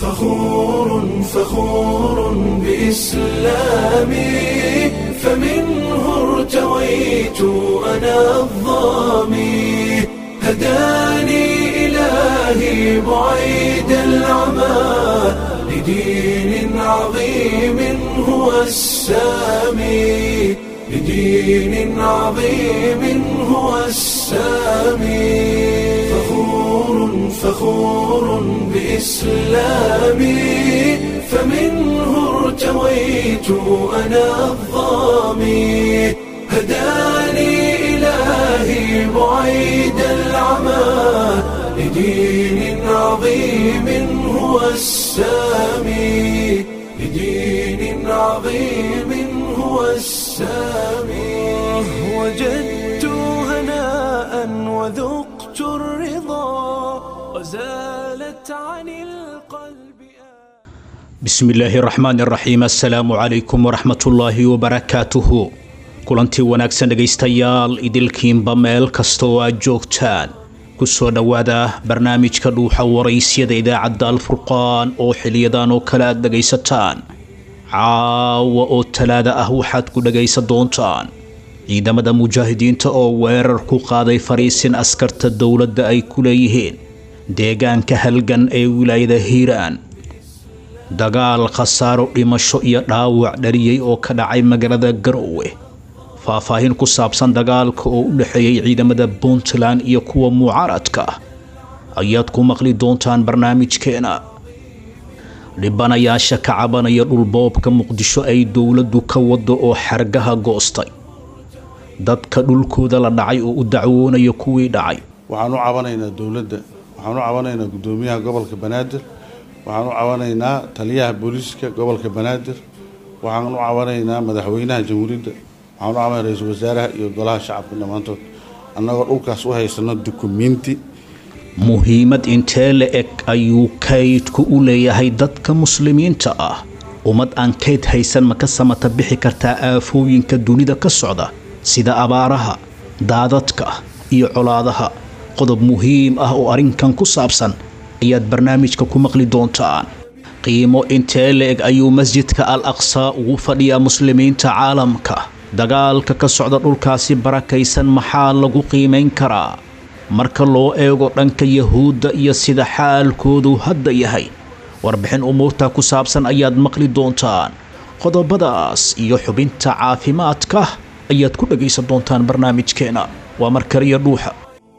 فخور فخور بإسلامي فمنه ارتويت أنا الظامي هداني إلهي بعيد العمى لدين عظيم هو السامي لدين عظيم هو السامي فخور فخور بإسلامي فمنه ارتويت أنا الظامي هداني إلهي بعيد العمى لدين عظيم هو السامي لدين عظيم هو السامي وجدت هناء وذقت الرضا وزالت عن القلب bismi illaahi raxmaan raxiim assalaamu calaykum waraxmatullaahi wabarakaatuhu kulantii wanaagsan dhegaystayaal idilkiinba meel kasta oo aad joogtaan ku soo dhowaada barnaamijka dhuuxa waraysyada idaacadda alfurqaan oo xiliyadan oo kale aad dhegaysataan caawa oo talaada ah waxaad ku dhegaysan doontaan ciidamada mujaahidiinta oo weerar ku qaaday fariisin askarta dowladda ay ku leeyihiin deegaanka halgan ee wilaayada hiiraan dagaal khasaaro dhimasho iyo dhaawac dhaliyey oo ka dhacay magaalada garowe faahfaahin ku saabsan dagaalka oo u dhexeeyey ciidamada puntland iyo kuwa mucaaradka ah ayaad ku maqli doontaan barnaamijkeena dhibanayaasha ka cabanaya dhulboobka muqdisho ay dowladdu ka wado oo xargaha goostay dadka dhulkooda la dhacay oo u dacwoonaya kuwii dhacay waxaan u cabanaynaa dowladda waxaan u cabanaynaa guddoomiyaha gobolka banaadir waxaan u cabanaynaa taliyaha booliiska gobolka banaadir waxaan u cabanaynaa madaxweynaha jamhuuriyadda waxaan u cabanay ra-iisul wasaaraha iyo golaha shacabka dhammaantood annagoo dhulkaas u haysano dukumiinti muhiimad intee la eg ayuu kaydku u leeyahay dadka muslimiinta ah ummad aan kayd haysan ma ka samata bixi kartaa aafooyinka dunida ka socda sida abaaraha daadadka iyo colaadaha qodob muhiim ah oo arrinkan ku saabsan ayaad barnaamijka ku maqli doontaan qiimo intee la-eg ayuu masjidka al aqsaa ugu fadhiyaa muslimiinta caalamka dagaalka ka socda dhulkaasi barakaysan maxaa lagu qiimayn karaa marka loo eego dhanka yahuudda iyo sida xaalkoodu hadda yahay warbixin umuurta ku saabsan ayaad maqli doontaan qodobadaas iyo xubinta caafimaadka ayaad ku dhagaysan doontaan barnaamijkeena waa markaliya dhuuxa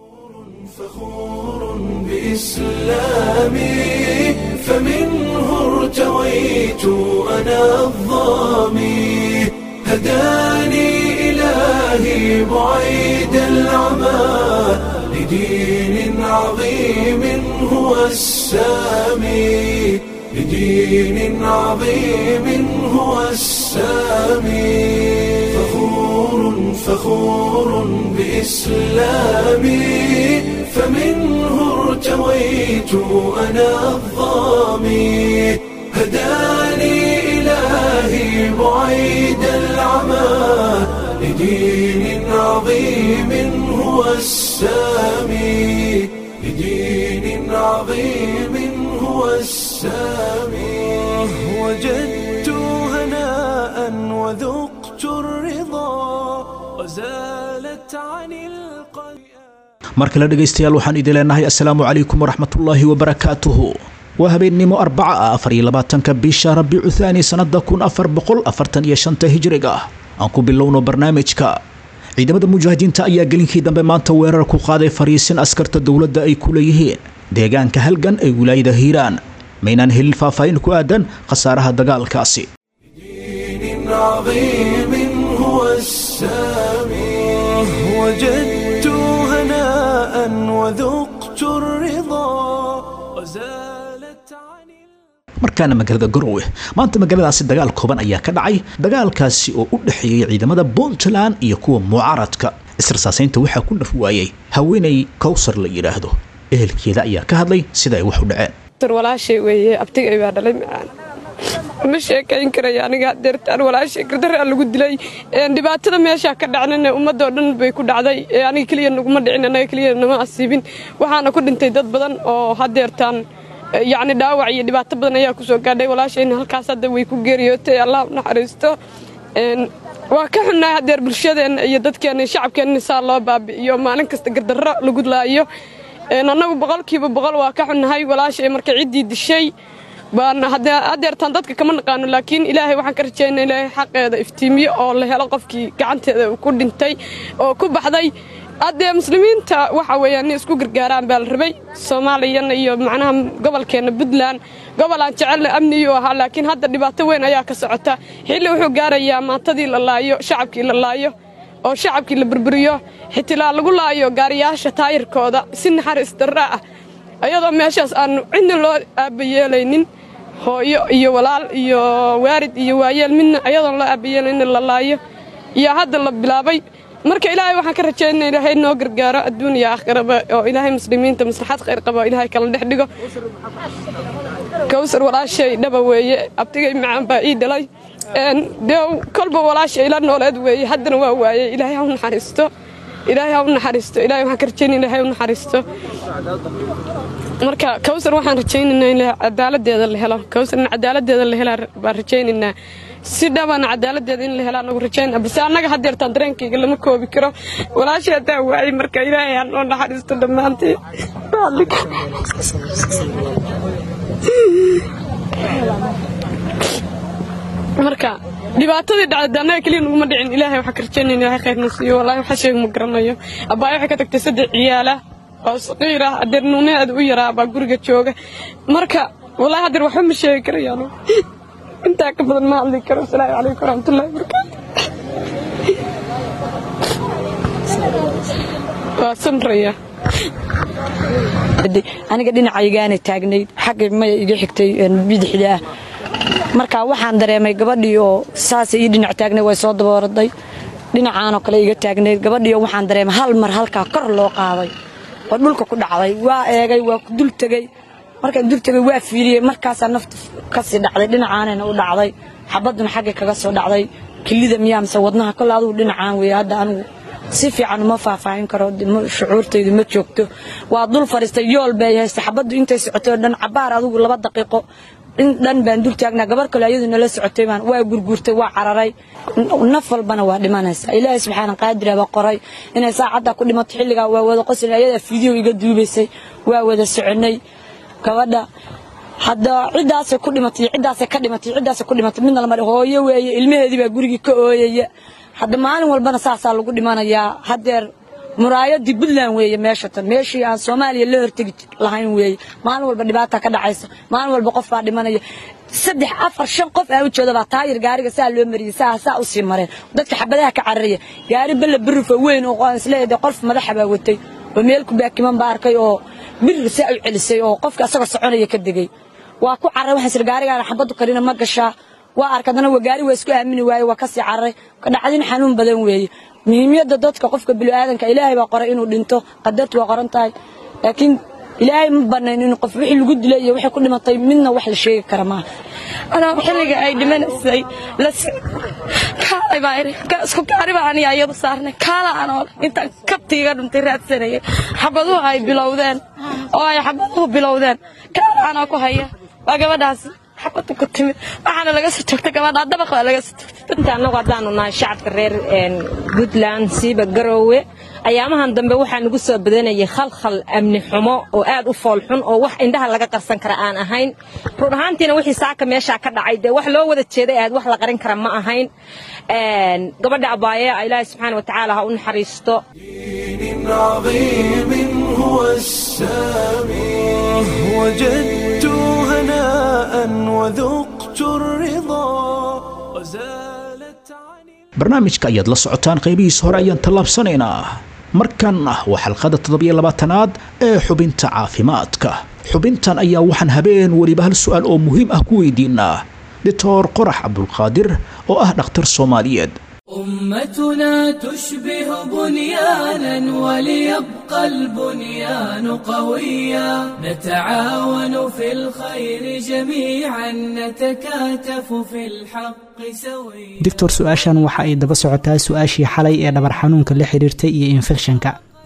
فخور بإسلامي فمنه ارتويت أنا الظامي هداني إلهي بعيد العمى لدين عظيم هو السامي لدين عظيم هو السامي فخور فخور بإسلامي فمنه ارتويت أنا الظامي هداني إلهي بعيد العمى لدين عظيم هو السامي لدين عظيم هو السامي وجدت هناء وذقت الرضا وزالت عن القلب mar kale dhegaystayaal waxaan idin leenahay assalaamu calaykum waraxmatullaahi wabarakaatuhu waa habeennimo arbaca ah afar iyo labaatanka bisha rabiicu thaani sannada kun afar boqol afartan iyo shanta hijriga aan ku bilowno barnaamijka ciidamada mujaahidiinta ayaa gelinkii dambe maanta weerar ku qaaday fariisin askarta dowladda ay ku leeyihiin deegaanka halgan ee wilaayada hiiraan maynaan helin faahfaahin ku aadan khasaaraha dagaalkaasi دين عظيم هو السامي وجدت هناء وذقت الرضا وزالت عن markaana magaalada garowe maanta magaaladaasi dagaal kooban ayaa ka dhacay dagaalkaasi oo u dhexeeyey ciidamada puntland iyo kuwa mucaaradka israsaasaynta waxaa ku dhaf waayey haweenay kowsar la yidhaahdo ehelkeeda ayaa ka hadlay sida ay wax u dhaceen walaashay weeye abtigay baa dhalay macaan ma sheekayn karayo aniga deertaan walaashay gardaraa lagu dilay dhibaatada meeshaa ka dhacnana ummadoo dhan bay ku dhacday aniga keliya naguma dhicin anaga keliya nama asiibin waxaana ku dhintay dad badan oo hadeertaan yacni dhaawac iyo dhibaato badan ayaa ku soo gaadhay walaashayna halkaas hadda way ku geeriyootay allah u naxariisto waa ka xunnahay haddeer bulshadeenna iyo dadkeenna shacabkeenna saa loo baabi'iyo maalin kasta gardarro lagu laayo annagu boqolkiiba boqol waa ka xunnahay walaashay marka ciddii dishay baan haddeertaan dadka kama naqaano laakiin ilaahay waxaan ka rajaynaa ilaahay xaqeeda iftiimiyo oo la helo qofkii gacanteeda ku dhintay oo ku baxday haddee muslimiinta waxa weeyaan inay isku gargaaraan baa la rabay soomaaliyana iyo macnaha gobolkeenna puntland gobol aan jecelna amniyuu ahaa laakiin hadda dhibaato weyn ayaa ka socota xilli wuxuu gaarayaa maantadii la laayo shacabkii la laayo oo shacabkii la burburiyo xitilaa lagu laayo gaariyaasha taayirkooda si naxariis darra ah ayadoo meeshaas aanu cidna loo aabayeelaynin hooyo iyo walaal iyo waarid iyo waayeel midna ayadoon loo aabayeelaynin la laayo iyo hadda la bilaabay marka ilaahay waxaan ka rajaynaa ilaahay noo gargaaro adduun iyo aakhiraba oo ilaahay muslimiinta maslaxad khayr qaba ilaahay kala dhex dhigo kawsar walaashay dhaba weeye abtigay macaan baa ii dhalay dee kolba walaashay ila nooleed weeye haddana waa waayey ilaahay ha u naxariisto ilaahay ha u naxariisto ilaahay waxaan ka rajaynaa ilaahay ha u naxariisto marka kawsar waxaan rajaynaynaa in cadaaladeeda la helo kawsarna cadaaladeeda la helaa baan rajaynaynaa si dhabana cadaaladeeda in la helaa nagu rajaynaa balse annaga haddeertaan dareenkayga lama koobi karo walaashay haddaa waayey marka ilaahay ha noo naxariisto dhammaantii marka dhibaatadii dhacday annaga keliya naguma dhicin ilaahay waxaa ka rajaynaya ilaahay khayrna siiyo wallaahi waxa sheeg ma garanayo abbaaya waxay ka tagtay saddex ciyaala oo saqiir ah adeer nuuneed u yaraa baa guriga jooga marka wallaahi hadeer waxba ma sheegi karayaano intaa ka badan ma hadli karo asalaamu calaykum waraxmatullahi wabarakaatu waa samraya aniga dhinacaygaana taagnayd xagga maya iga xigtay bidixda ah marka waxaan dareemay gabadhii oo saasa ii dhinac taagnay way soo dabooraday dhinacaanoo kale iga taagnayd gabadhii oo waxaan dareemay hal mar halkaa kor loo qaaday oo dhulka ku dhacday waa eegay waa dul tegey markaan dul tegey waa fiiriyey markaasaa nafta kasii dhacday dhinacaanayna u dhacday xabadduna xaggay kaga soo dhacday kilida miyaa mise wadnaha kole adugu dhinacaan weeye hadda anigu si fiican uma faahfaahin karo shucuurtaydu ma joogto waa dul fadhiistay yool bay haystay xabaddu intay socotay oo dhan cabaar adugu laba daqiiqo in dhan baan dul taagnaa gabar kale ayadu nala socotay baan waa gurguurtay waa cararay naf walbana waa dhimanaysaa ilaahay subxaana qaadira baa qoray inay saacaddaa ku dhimato xilligaa waa wada qoslin ayadaa fiideo iga duubaysay waa wada soconay gabadha hadda ciddaasay ku dhimatay ciddaasay ka dhimatay ciddaasay ku dhimatay midna lama hooyo weeye ilmaheedii baa gurigii ka ooyaya hadda maalin walbana saasaa lagu dhimanayaa haddeer muraayadii puntland weeye meesha tan meeshii aan soomaaliya la hortegi lahayn weeye maalin walba dhibaata ka dhacaysa maalin walba qof baa dhimanaya saddex afar shan qof aa u jeeda baa taayir gaariga saa loo mariyey saa saa u sii mareen dadka xabadaha ka cararaya gaari balla berifa weyn oo aan isleeyahay qof madaxa baa watay oo meel ku baakiman baa arkay oo birir saa u celisay oo qofka asagoo soconaya ka degay waa ku carray waxaan sir gaarigaana xabaddu karina ma gashaa waa arkadana waa gaari waa isku aamini waaye waa kasii carray ka dhacdin xanuun badan weeye muhiimiyadda dadka qofka bini'aadanka ilaahay baa qoray inuu dhinto qadartu waa qoran tahay laakiin ilaahay ma banayn in qof wixii lagu dilay iyo wixii ku dhimatay midna wax la sheegi kara maaha anaa xilliga ay dhimanaysay kaalay baa iri isku gaari baa aniga iyadu saarnay kaala anoo intaan kabtiiga dhuntay raadsanayay xabaduhu ay bilowdeen oo ay xabaduhu bilowdeen kaala anoo ku haya waa gabadhaasi xabadu ku timid waxaana laga soo joogtay gabadha dabaq baa laga soo joogtay inta annagu haddaanu nahay shacabka reer puntland siiba garoowe ayaamahan dambe waxaa nagu soo badanayay khalkhal amni xumo oo aad u foolxun oo wax indhaha laga qarsan kara aan ahayn run ahaantiina wixii saaka meeshaa ka dhacay dee wax loo wada jeeday aad wax la qarin kara ma ahayn gabadha abaaye ilaahay subxaana wa tacaala ha u naxariisto دين عظيم هو السامي وجدت هناء وذقت الرضا وزالت عني barnaamijka ayaad la socotaan qaybihiisa hore ayaan tallaabsanaynaa markan ah waa xalqada toddobiyo labaatanaad ee xubinta caafimaadka xubintan ayaa waxaan habeen weliba hal su'aal oo muhiim ah ku weydiinaa doctor qorax cabdulqaadir oo ah dhakhtar soomaaliyeed أمتنا تشبه بنيانا وليبقى البنيان قويا نتعاون في الخير جميعا نتكاتف في الحق سويا doctor su-aashan waxa ay daba socotaa su-aashii xalay ee dhabar xanuunka la xiriirtay iyo infekshanka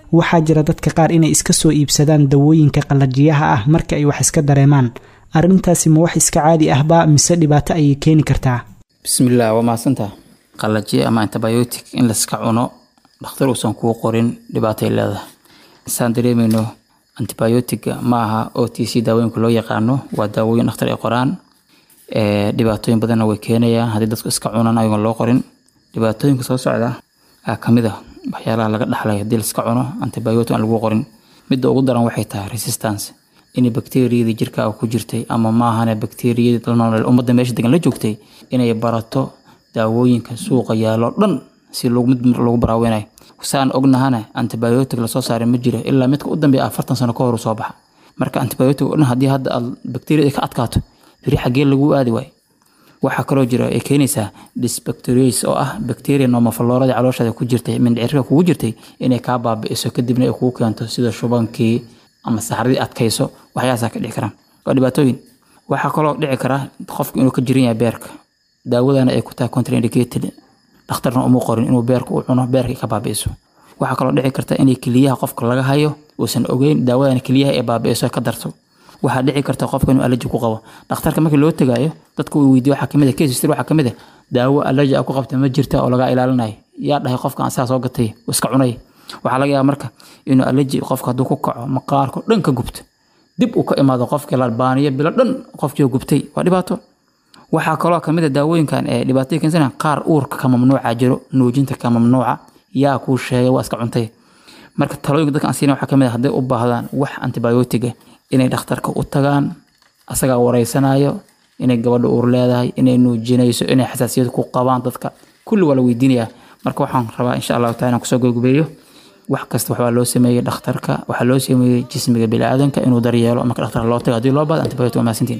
waxaa jira dadka qaar inay iska soo iibsadaan dawooyinka qallajiyaha ah marka ay wax iska dareemaan arrintaasi ma wax iska caadi ahba mise dhibaato ayay keeni kartaa bismillaah waa mahadsantaa qallajiye ama antibiotic in layska cuno dhakhtar uusan kuu qorin dhibaatay leedahay saan dareemayno antibiotic ma aha o t c daawooyinka loo yaqaano waa daawooyin dhakhtar ay qoraan dhibaatooyin badanna way keenayaan haddii dadku iska cunaan ayagoon loo qorin dhibaatooyinka soo socda aa kamid ah waxyaalaha laga dhaxlay haddii laiska cuno antibiotic aan lagu qorin midda ugu daran waxay tahay resistance inay bakteriyadii jirkaaga ku jirtay ama maahane bakteriyadii ummadda meesha degan la joogtay inay barato daawooyinka suuqa yaalo dhan si mid lagu baraaweynayo saan ognahana antibiotic lasoo saaray ma jiro ilaa midka u dambeeya afartan sano ka hor soo baxa marka antibiotic dhan haddii hadda aad bakteriyada ka adkaato biri xaggee lagu aadi waayo waxaa kaloo jira ay keenaysaa dysbacterias oo ah bacteria nomoflorada calooshaada ku jirtay mindhicirka kugu jirtay inay kaa baabi'iso kadibna ay kugu keento sida shubankii ama saxradii adkayso waxyaasaa ka dhici karaan waa dhibaatooyin waxaa kaloo dhici kara qofku inuu ka jiran yahay beerka daawadana ay ku tahay contraindicated dhakhtarna uma qorin inuu beerka u cuno beerka ka baabi'iso waxaa kaloo dhici karta inay keliyaha qofka laga hayo uusan ogeyn daawadana keliyaha ay baabi'iso ka darto waxaa dhici karta qofka inuu allergy ku qabo dhakhtarka markii loo tagaayo dadku uu weydiiyo waxaa kamid ah case history waxaa kamid ah daawo allergy ah ku qabta ma jirta oo laga ilaalinayo yaa dhahay qofka aan saa soo gatay oo iska cunay waxaa laga yaabaa marka inuu allergy qofka hadduu ku kaco maqaarko dhan ka gubto dib uu ka imaado qofkii la baaniyo bilo dhan qofkii gubtay waa dhibaato waxaa kaloo kamid a daawooyinkan ee dhibaatooyin keensanaya qaar uurka ka mamnuuca jiro nuujinta ka mamnuuca yaa kuu sheegay waa iska cuntay marka talooyinka dadka aan siina waxaa kamid a hadday u baahdaan wax antibiotiga inay dhakhtarka u tagaan asagaa wareysanayo inay gabadha uur leedahay inay nuujinayso inay xasaasiyad ku qabaan dadka kulli waa la weydiinayaa marka waxaan rabaa insha allahu taala inaan kusoo gabagabeeyo wax kasta waxbaa loo sameeyey dhakhtarka waxaa loo sameeyey jismiga biniaadanka inuu daryeelo marka dhakhtarka loo tago haddii loo baahdo antibiotic waa mahadsantiin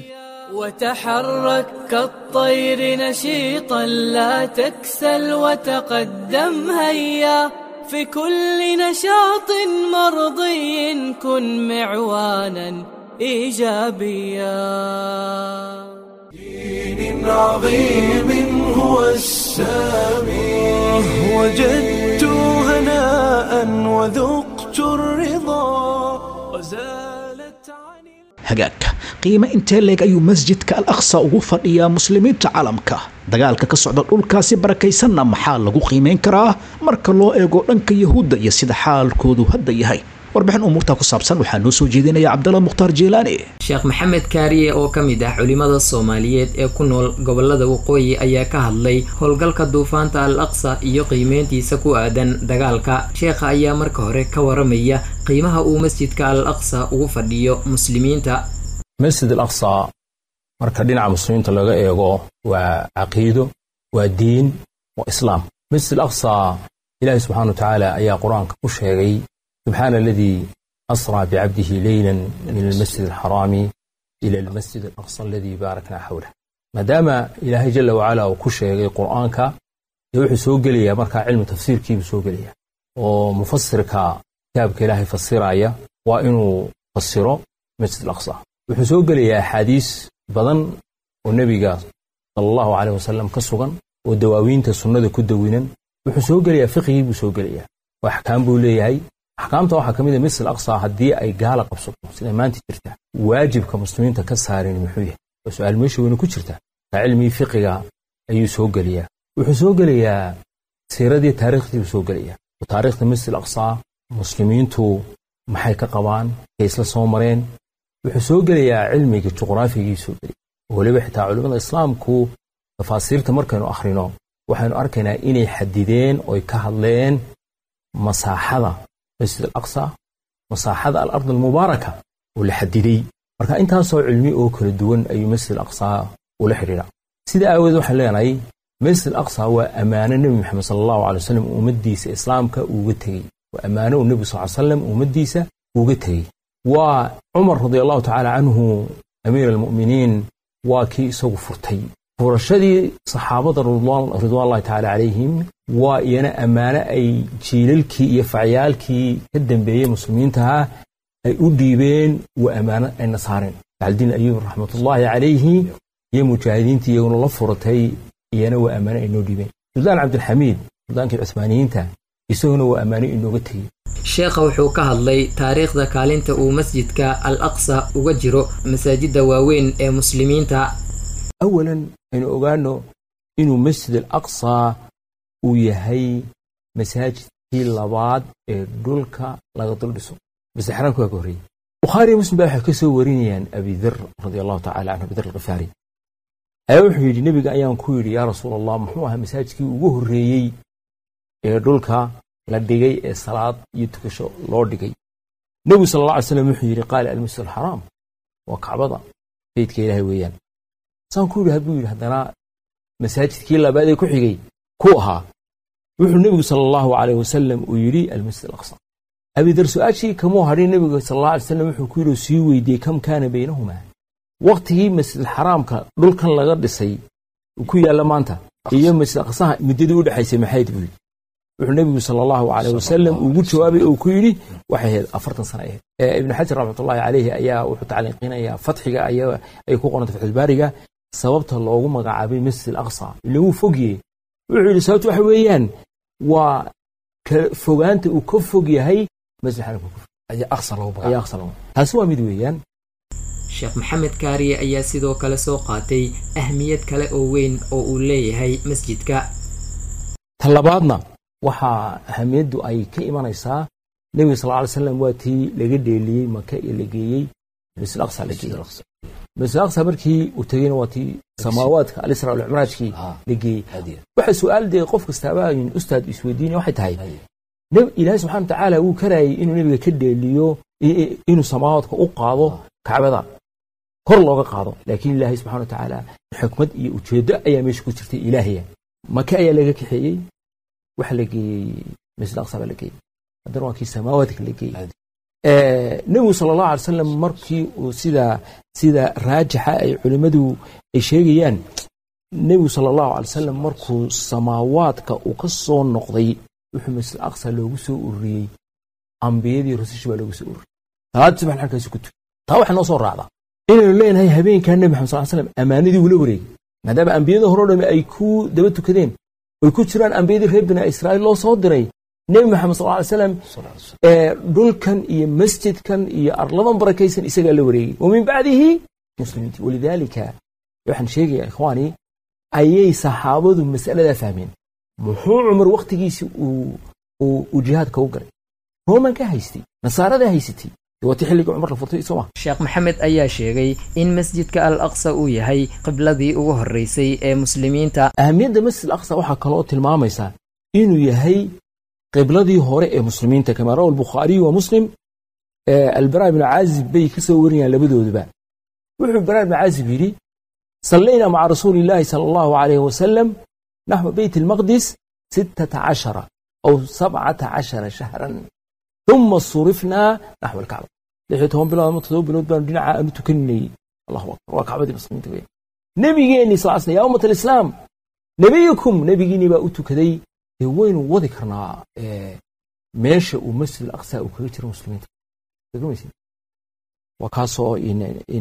وتحرك كالطير نشيطا لا تكسل وتقدم هيا في كل نشاط مرضي كن معوانا ايجابيا دين عظيم هو السامي وجدت هناء وذقت الرضا وزالت عن hagaagka qiime intee leeg ayuu masjidka al aqsa ugu fadhiyaa muslimiinta caalamka dagaalka ka socda dhulkaasi barakaysanna maxaa lagu qiimeyn karaa marka loo eego dhanka yahuudda iyo sida xaalkoodu hadda yahay warbixin umuurtaa ku saabsan waxaa noo soo jeedinaya cabdalla mukhtaar jeelaani sheekh maxamed kaariye oo ka mid ah culimmada soomaaliyeed ee ku nool gobolada waqooyi ayaa ka hadlay howlgalka duufaanta al aqsa iyo qiimeyntiisa ku aadan dagaalka sheekha ayaa marka hore ka waramaya qiimaha uu masjidka al aqsa ugu fadhiyo muslimiinta masjid al aqsa marka dhinaca muslimiinta laga eego waa caqiido waa diin waa islaam masjid al aqsa ilaahi subxaana wa tacaala ayaa qur-aanka ku sheegay سبحان الذي أسرى بعبده ليلا من المسجد الحرام إلى المسجد الأقصى الذي باركنا حوله ما دام إلهي جل وعلا وكشي قرآنك يوحي سوقليا مركا علم تفسير كيف سوقليا ومفسرك كتابك إلهي فسرايا وإنه فسره مسجد الأقصى وحي سوقليا حديث بدن والنبي قال صلى الله عليه وسلم كسوغا ودواوين تسنة كدوينا وحي سوقليا فقهي بسوقليا وأحكام بوليهي axkaamta waxaa ka mid a misl aqsa haddii ay gaala qabsato sida maanta jirta waajibka muslimiinta ka saarin muxuu yahay waa su-aal meesha weyne ku jirta taa cilmigii fiqiga ayuu soo gelayaa wuxuu soo gelayaa siiradii taariikhdii buu soo gelayaa taariikhda misl aqsa muslimiintu maxay ka qabaan kay isla soo mareen wuxuu soo gelayaa cilmigii juqraafigii soo gelaya weliba xitaa culimmada islaamku tafaasiirta markaynu akhrino waxaynu arkaynaa inay xadideen oy ka hadleen masaaxada masjid alaqsa masaaxada alard almubaaraka oo la xadiday marka intaasoo cilmi oo kala duwan ayuu masjid alaqsa ula xidhiidha sida aawadeed waxaan leenahay masjid alaqsa waa ammaano nebi maxamed sala allahu alay wasalam ummaddiisa islaamka uuga tegey waa ammaano uu nebi sal salam ummaddiisa uga tegey waa cumar radi allahu tacaala canhu amiir almu'miniin waa kii isagu furtay furashadii saxaabada ridwaanllahi tacaala calayhim waa iyana ammaano ay jiilalkii iyo facyaalkii ka dambeeyey muslimiintaha ay u dhiibeen waa ammaano ayna saareen bacaldiin ayuub raxmatullaahi calayhi iyo mujaahidiintii iyaguna la furatay iyana waa ammaano ay noo dhiibeen suldaan cabdilxamiid suldaankii cuhmaaniyiinta isaguna waa ammaano inooga tegey sheekha wuxuu ka hadlay taariikhda kaalinta uu masjidka al aqsa uga jiro masaajidda waaweyn ee muslimiinta awalan aynu ogaano inuu masjid al aqsa uu yahay masaajidkii labaad ee dhulka laga dul dhiso masjid xaraamka waa ka horreeyey bukhaari iyo muslim baa waxay ka soo warinayaan abidar radi allahu tacala canhu abidar alkhifaari ayaa wuxuu yidhi nebiga ayaan ku yidhi yaa rasuul allah muxuu ahaa masaajidkii ugu horreeyey ee dhulka la dhigay ee salaad iyo tukasho loo dhigay nebigu sal alla alay slam wuxuu yidhi qaala almasjid alxaraam waa kacbada beydka ilaahay weeyaan saan ku yidhi hadduu yidhi haddana masaajidkii labaad ee ku xigay ku ahaa wuxuu nebigu sala allahu calayh wasalam uu yidhi almasjid alaqsa abidar su-aashii kamuu hadhin nebiga sal alla alay slam wuxuu ku yidhi oo sii weydiiyey kam kaana baynahumaa waqtigii masjidalxaraamka dhulkan laga dhisay ku yaalla maanta iyo masjid aqsaha muddadii u dhexaysay maxayd buu yidhi wuxuu nebigu sala allahu calayh wasalam ugu jawaabay oo ku yidhi waxay ahayd afartan sana ahayd ibnu xajar raxmatullahi calayhi ayaa wuxuu tacliiqinayaa fatxiga ay ku qoranta fatxulbaariga sababta loogu magacaabay masjid alaqsa ila wuu fogye wuxuu yidhi sababta waxa weeyaan waa fogaanta uu ka fog yahay masjid xaramka ayaa aqsa lagu taasi waa mid weeyaan sheekh maxamed kaariye ayaa sidoo kale soo qaatay ahmiyad kale oo weyn oo uu leeyahay masjidka ta labaadna waxaa ahamiyaddu ay ka imanaysaa nebiga sal ly slam waa tii laga dheeliyey maka ee la geeyey masjid aqsa la geeyey masjid aqsa markii uu tegeyna waa tii samaawaadka alisra alcumraajkii la geeyey waxa su-aal dee qof kastaaba ustaad isweydiinaya waxay tahay ilaahay subxana watacaala wuu karaayay inuu nebiga ka dheeliyo inuu samaawaadka u qaado kacbada kor looga qaado laakiin ilaahay subxana watacaala xikmad iyo ujeeddo ayaa meesha ku jirtay ilaahaya maka ayaa laga kaxeeyey waxa la geeyey masjid aqsa baa la geeyey haddana waa kii samaawaadka la geeyey nebigu sala allahu alay salam markii uu sida sida raajixa ay culimmadu ay sheegayaan nebigu sala allahu alay salam markuu samaawaadka uu ka soo noqday wuxuu masjid aqsa loogu soo ururiyey ambiyadii rusushi baa loogu soo ururiyey salaadii subax halkaasi ku tuki taa waxaa noo soo raacdaa inaynu leenahay habeenkaa nebi maxamed sal slam ammaanadii wula wareegay maadaama ambiyada hore o dhami ay ku daba tukadeen oy ku jiraan ambiyadii reer bina israa'iil loo soo diray nebi maxamed sal ly slam dhulkan iyo masjidkan iyo arladan barakaysan isagaa la wareegay wa min bacdihi muslimiinti walidaalika waxaan sheegayaa ikhwaani ayay saxaabadu mas'aladaa fahmeen muxuu cumar wakhtigiisii uu jihaadka u galay rooman ka haystay nasaaradaa haysatay waati xilliga cumar la furtay sooma sheekh maxamed ayaa sheegay in masjidka al aqsa uu yahay qibladii ugu horreysay ee muslimiinta ahamiyadda masjid al aqsa waxaa kaloo tilmaamaysaa inuu yahay qibladii hore ee muslimiinta kamaa rawa albukhaariyu wa muslim albara ibnu caazib bay ka soo warinayaan labadooduba wuxuu bara ibnu caazib yidhi sallayna maca rasuuli illaahi sala allahu calayhi wasalam naxwa beyt almaqdis sittata cashara aw sabcata cashara shahran uma surifnaa naxwa alkacba lix iyo toban bilood ama todoba bilood baanu dhinaca aanu tukaninayey allahu akbar waa kacbadii muslimiinta weyn nebigeenni sal sl yaa ummat alislaam nebiyukum nebigiinni baa u tukaday dee waynu wadi karnaa meesha uu masjid alaqsa uu kaga jiro muslimiinta garmaysid waa kaasoo in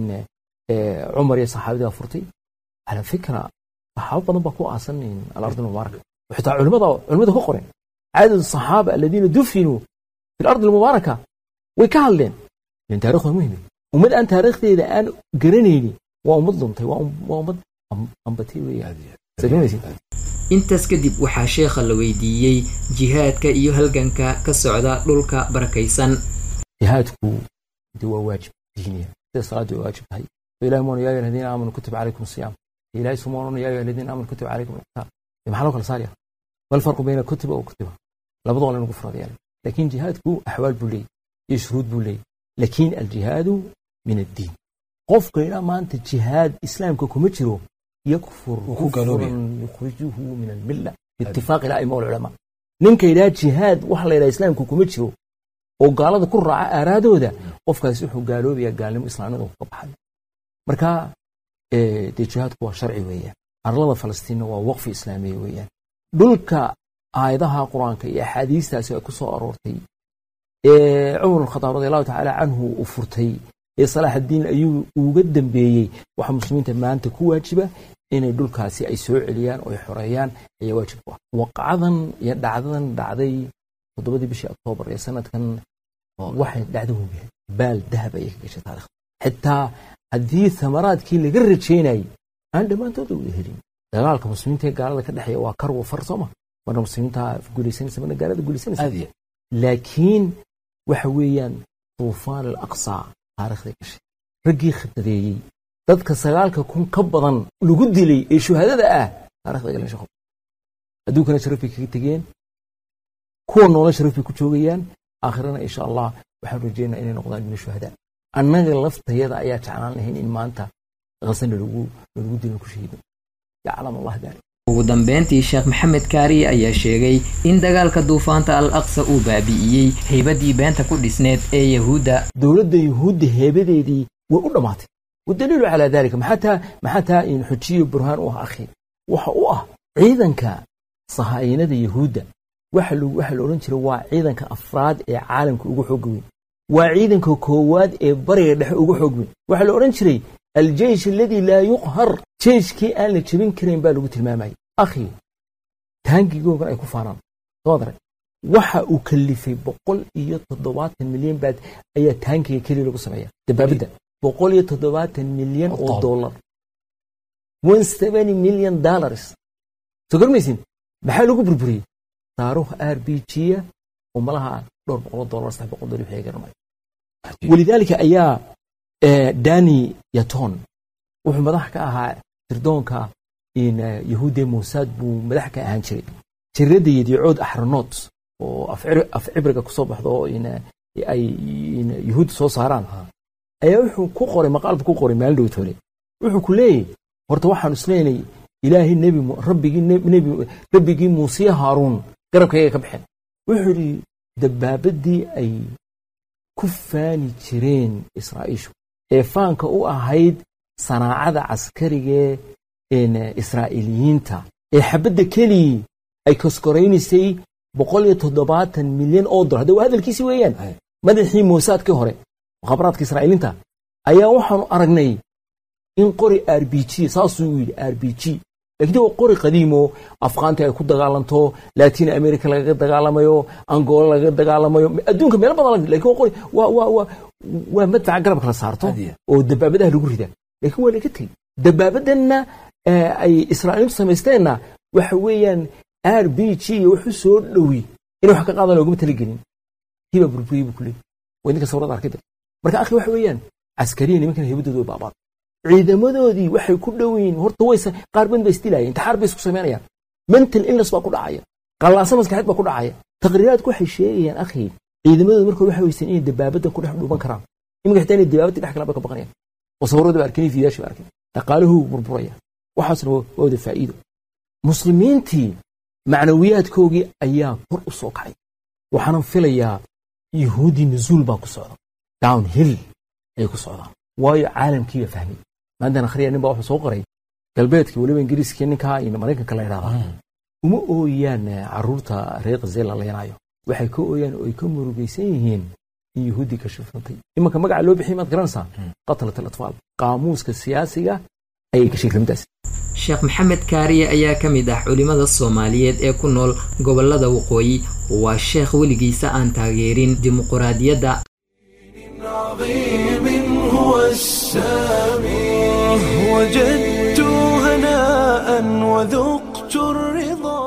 cumar iyo saxaabidaa furtay ala fikra saxaabo badan baa ku aasan alardi almubaaraka xitaa culimada culimada ka qoren cadad saxaaba aladiina dufinuu fi alardi almubaaraka way ka hadleen lan taarikh waa muhim ummad aan taariikhdeeda aan garanayni waa ummad luntay waa ummad ambatay weeyaan intaas kadib waxaa sheekha la weydiiyey jihaadka iyo halganka ka socda dhulka barakaysan jihaadku de waa waajib diiniya sida salaaddu way waajib tahay ilahi moona yaa ayuha aladiina aamanu kutiba calaykum asiyaam ilahi sumoonona yaa ayuha aladiina aamanu kutiba calaykum alqitaal maxaa loo kala saaraya mal farqu bayna kutiba wa kutiba labadoo laynagu furada yaala laakiin jihaadku axwaal buu leeyay iyo shuruud buu leeyay laakiin aljihaadu min addiin qofka idhaa maanta jihaad islaamka kuma jiro yakfur kufran yukhrijuhu min almilla biitifaaqi la'ima walculamaa ninka idhaa jihaad waxa la yidhaha islaamka kuma jiro oo gaalada ku raaca aaraadooda qofkaasi wuxuu gaaloobayaa gaalnimo islaamnimada ka baxay marka dee jihaadku waa sharci weeyaan arlada falastiinna waa waqfi islaamiya weeyaan dhulka aayadaha qur-aanka iyo axaadiistaasi ay ku soo aroortay ee cumar alkhadaab radi allahu tacaala canhu uu furtay ee salaaxaddiin ayuu uga dambeeyey waxaa muslimiinta maanta ku waajiba inay dhulkaasi ay soo celiyaan oo ay xoreeyaan ayaa waajib ku ah waqcadan iyo dhacdadan dhacday toddobadii bishii oktoobar ee sanadkan waxay dhacdo hogyahay baal dahab ayay ka gashay taarikhda xitaa haddii thamaraadkii laga rajaynayay aan dhammaantooda wada helin dagaalka muslimiinta ee gaalada ka dhexeeya waa karwa far sooma marna muslimiinta guulaysanaysa marna gaalada guulaysanaysa laakiin waxa weeyaan tuufaan al aqsa taarikhday gashay raggii khadadeeyey dadka sagaalka kun ka badan lagu dilay ee shuhadada ah taarikhda galeen shaqo adduunkana sharaf bay kaga tegeen kuwa noola sharaf bay ku joogayaan aakhirana insha allah waxaan rajeynaa inay noqdaan min shuhada annaga laftayada ayaa jeclaan lahayn in maanta qasana lagu lagu dilin ku shahiido yaclam allah daalik ugu dambeyntii sheekh maxamed kaariye ayaa sheegay in dagaalka duufaanta al aqsa uu baabi'iyey haybadii beenta ku dhisneed ee yahuudda dowladda yuhuudda heebadeedii way u dhammaatay wadaliilu calaa dalika maxaa taa maxaa taa in xujiyo burhaan u ah akhi waxa u ah ciidanka sahaayinada yahuudda waxa waxa la odhan jiray waa ciidanka afraad ee caalamka ugu xoog weyn waa ciidanka koowaad ee bariga dhexe ugu xoog weyn waxaa la odhan jiray aljeish aladii laa yuqhar jeiskii aan la jebin karayn baa lagu tilmaamayay akhi taangigoogan ay ku faanaan soo daray waxa uu kalifay boqol iyo toddobaatan milyan baad ayaa taangiga keliya lagu sameeya dabaabadda boqol iyo toddobaatan milyan oo dollar one seventy million dollars soo garmaysin maxaa lagu burburiyey saaruh r b g-ya oo malaha dhowr boqol dollar saddex boqol dollar wixii garanay walidaalika ayaa dani yaton wuxuu madax ka ahaa sirdoonka yahuudda mossad buu madax ka ahaan jiray jiradda yadiicood axranoot oo af cibriga kusoo baxdo oo ay yahuudda soo saaraan ayaa wuxuu ku qoray maqaalbu ku qoray maalin dhowt hore wuxuu ku leeyahy horta waxaan isleenay ilaahay nebi rabbigii nebi rabbigii muusiya haaruun garabkayga ka baxeen wuxuu yidhi dabaabadii ay ku faani jireen israa'iishu ee faanka u ahayd sanaacada caskarigee israa'iiliyiinta ee xabadda kelii ay koskoraynasay boqol iyo toddobaatan milyan oo dolar hadda waa hadalkiisi weeyaan madaxii moosaadkii hore mukhabaraadka israa'iiliinta ayaa waxaanu aragnay in qori r b g saasuu yidhi r b g lakiin waa qori qadiimo afqaanta ay ku dagaalanto latin america lagaga dagaalamayo angola lagaga dagaalamayo adduunka meelo badan lakin waa qori waa waa waa waa madfaca garabka la saarto oo dabaabadaha lagu rida lakin waa laga tegey dabaabadanna ay israa'iiliintu samaysteenna waxa weeyaan r b g iyo wuxuu soo dhowi in wax ka qaadan looguma talagelin kiibaa burburiyey buu kuleeyay waa idinka sawrada arkida marka akhi waxa weeyaan caskariya nimankan heybadooda way baabaad ciidamadoodii waxay ku dhow yihiin horta wayse qaar badan ba isdilaayeen intixaar bay isku samaynayaan mental illness baa ku dhacaya qallaasa maskaxeed baa ku dhacaya taqriiraadku waxay sheegayaan akhi ciidamadooda markood waxay weysan inay dabaabadan ku dhex dhuuban karaan iminka xitaa inay dabaabadii dhex galaan bay ka baqanayaan oo sawirada ba arkeen fiidaashi ba arkeen dhaqaaluhu burburaya waxaasna waa wada faa'iido muslimiintii macnawiyaadkoogii ayaa kor u soo kacay waxaanan filayaa yahuudii nuzuul baa ku socda down hill ayay ku socdaan waayo caalamkiiba fahmay maantan akhriya nin baa wuxuu soo qoray galbeedka weliba ingiriiskii ninkaa iyo maraykanka la yidhahdaa uma ooyaan caruurta reer khazee la leenaayo waxay ka ooyaan oo ay ka murugaysan yihiin in yahuuddii ka shifantay imanka magaca loo bixiyay maad garanaysaa qatlat alatfaal qaamuuska siyaasiga ayay gashay kelmadaas sheekh maxamed kaariye ayaa ka mid ah culimmada soomaaliyeed ee ku nool gobollada waqooyi waa sheekh weligiisa aan taageerin dimuquraadiyadda عظيم هو السامي وجدت هناء وذقت الرضا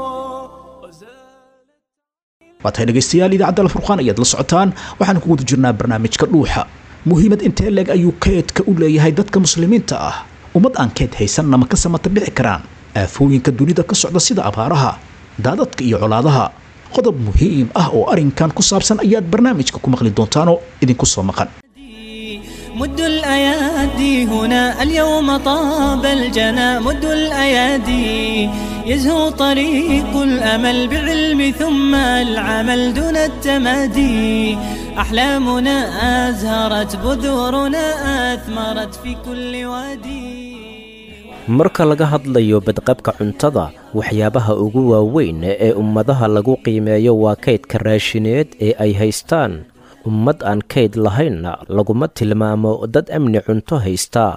waa tahay dhegaystayaal idaacadda alfurqaan ayaad la socotaan waxaan ku guda jirnaa barnaamijka dhuuxa muhiimad intee leeg ayuu keedka u leeyahay dadka muslimiinta ah ummad aan keed haysanna ma ka samata bixi karaan aafooyinka dunida ka socda sida abaaraha daadadka iyo colaadaha qodob muhiim ah oo arrinkan ku saabsan ayaad barnaamijka ku maqli doontaanoo idinku soo maqan مد الأيادي هنا اليوم طاب الجنى مد الأيادي يزهو طريق الأمل بعلم ثم العمل دون التمادي أحلامنا أزهرت بذورنا أثمرت في كل وادي marka laga hadlayo badqabka cuntada waxyaabaha ugu waaweyn ee ummadaha lagu qiimeeyo waa kaydka raashineed ee ay haystaan ummad aan kayd lahaynna laguma tilmaamo dad amni cunto haysta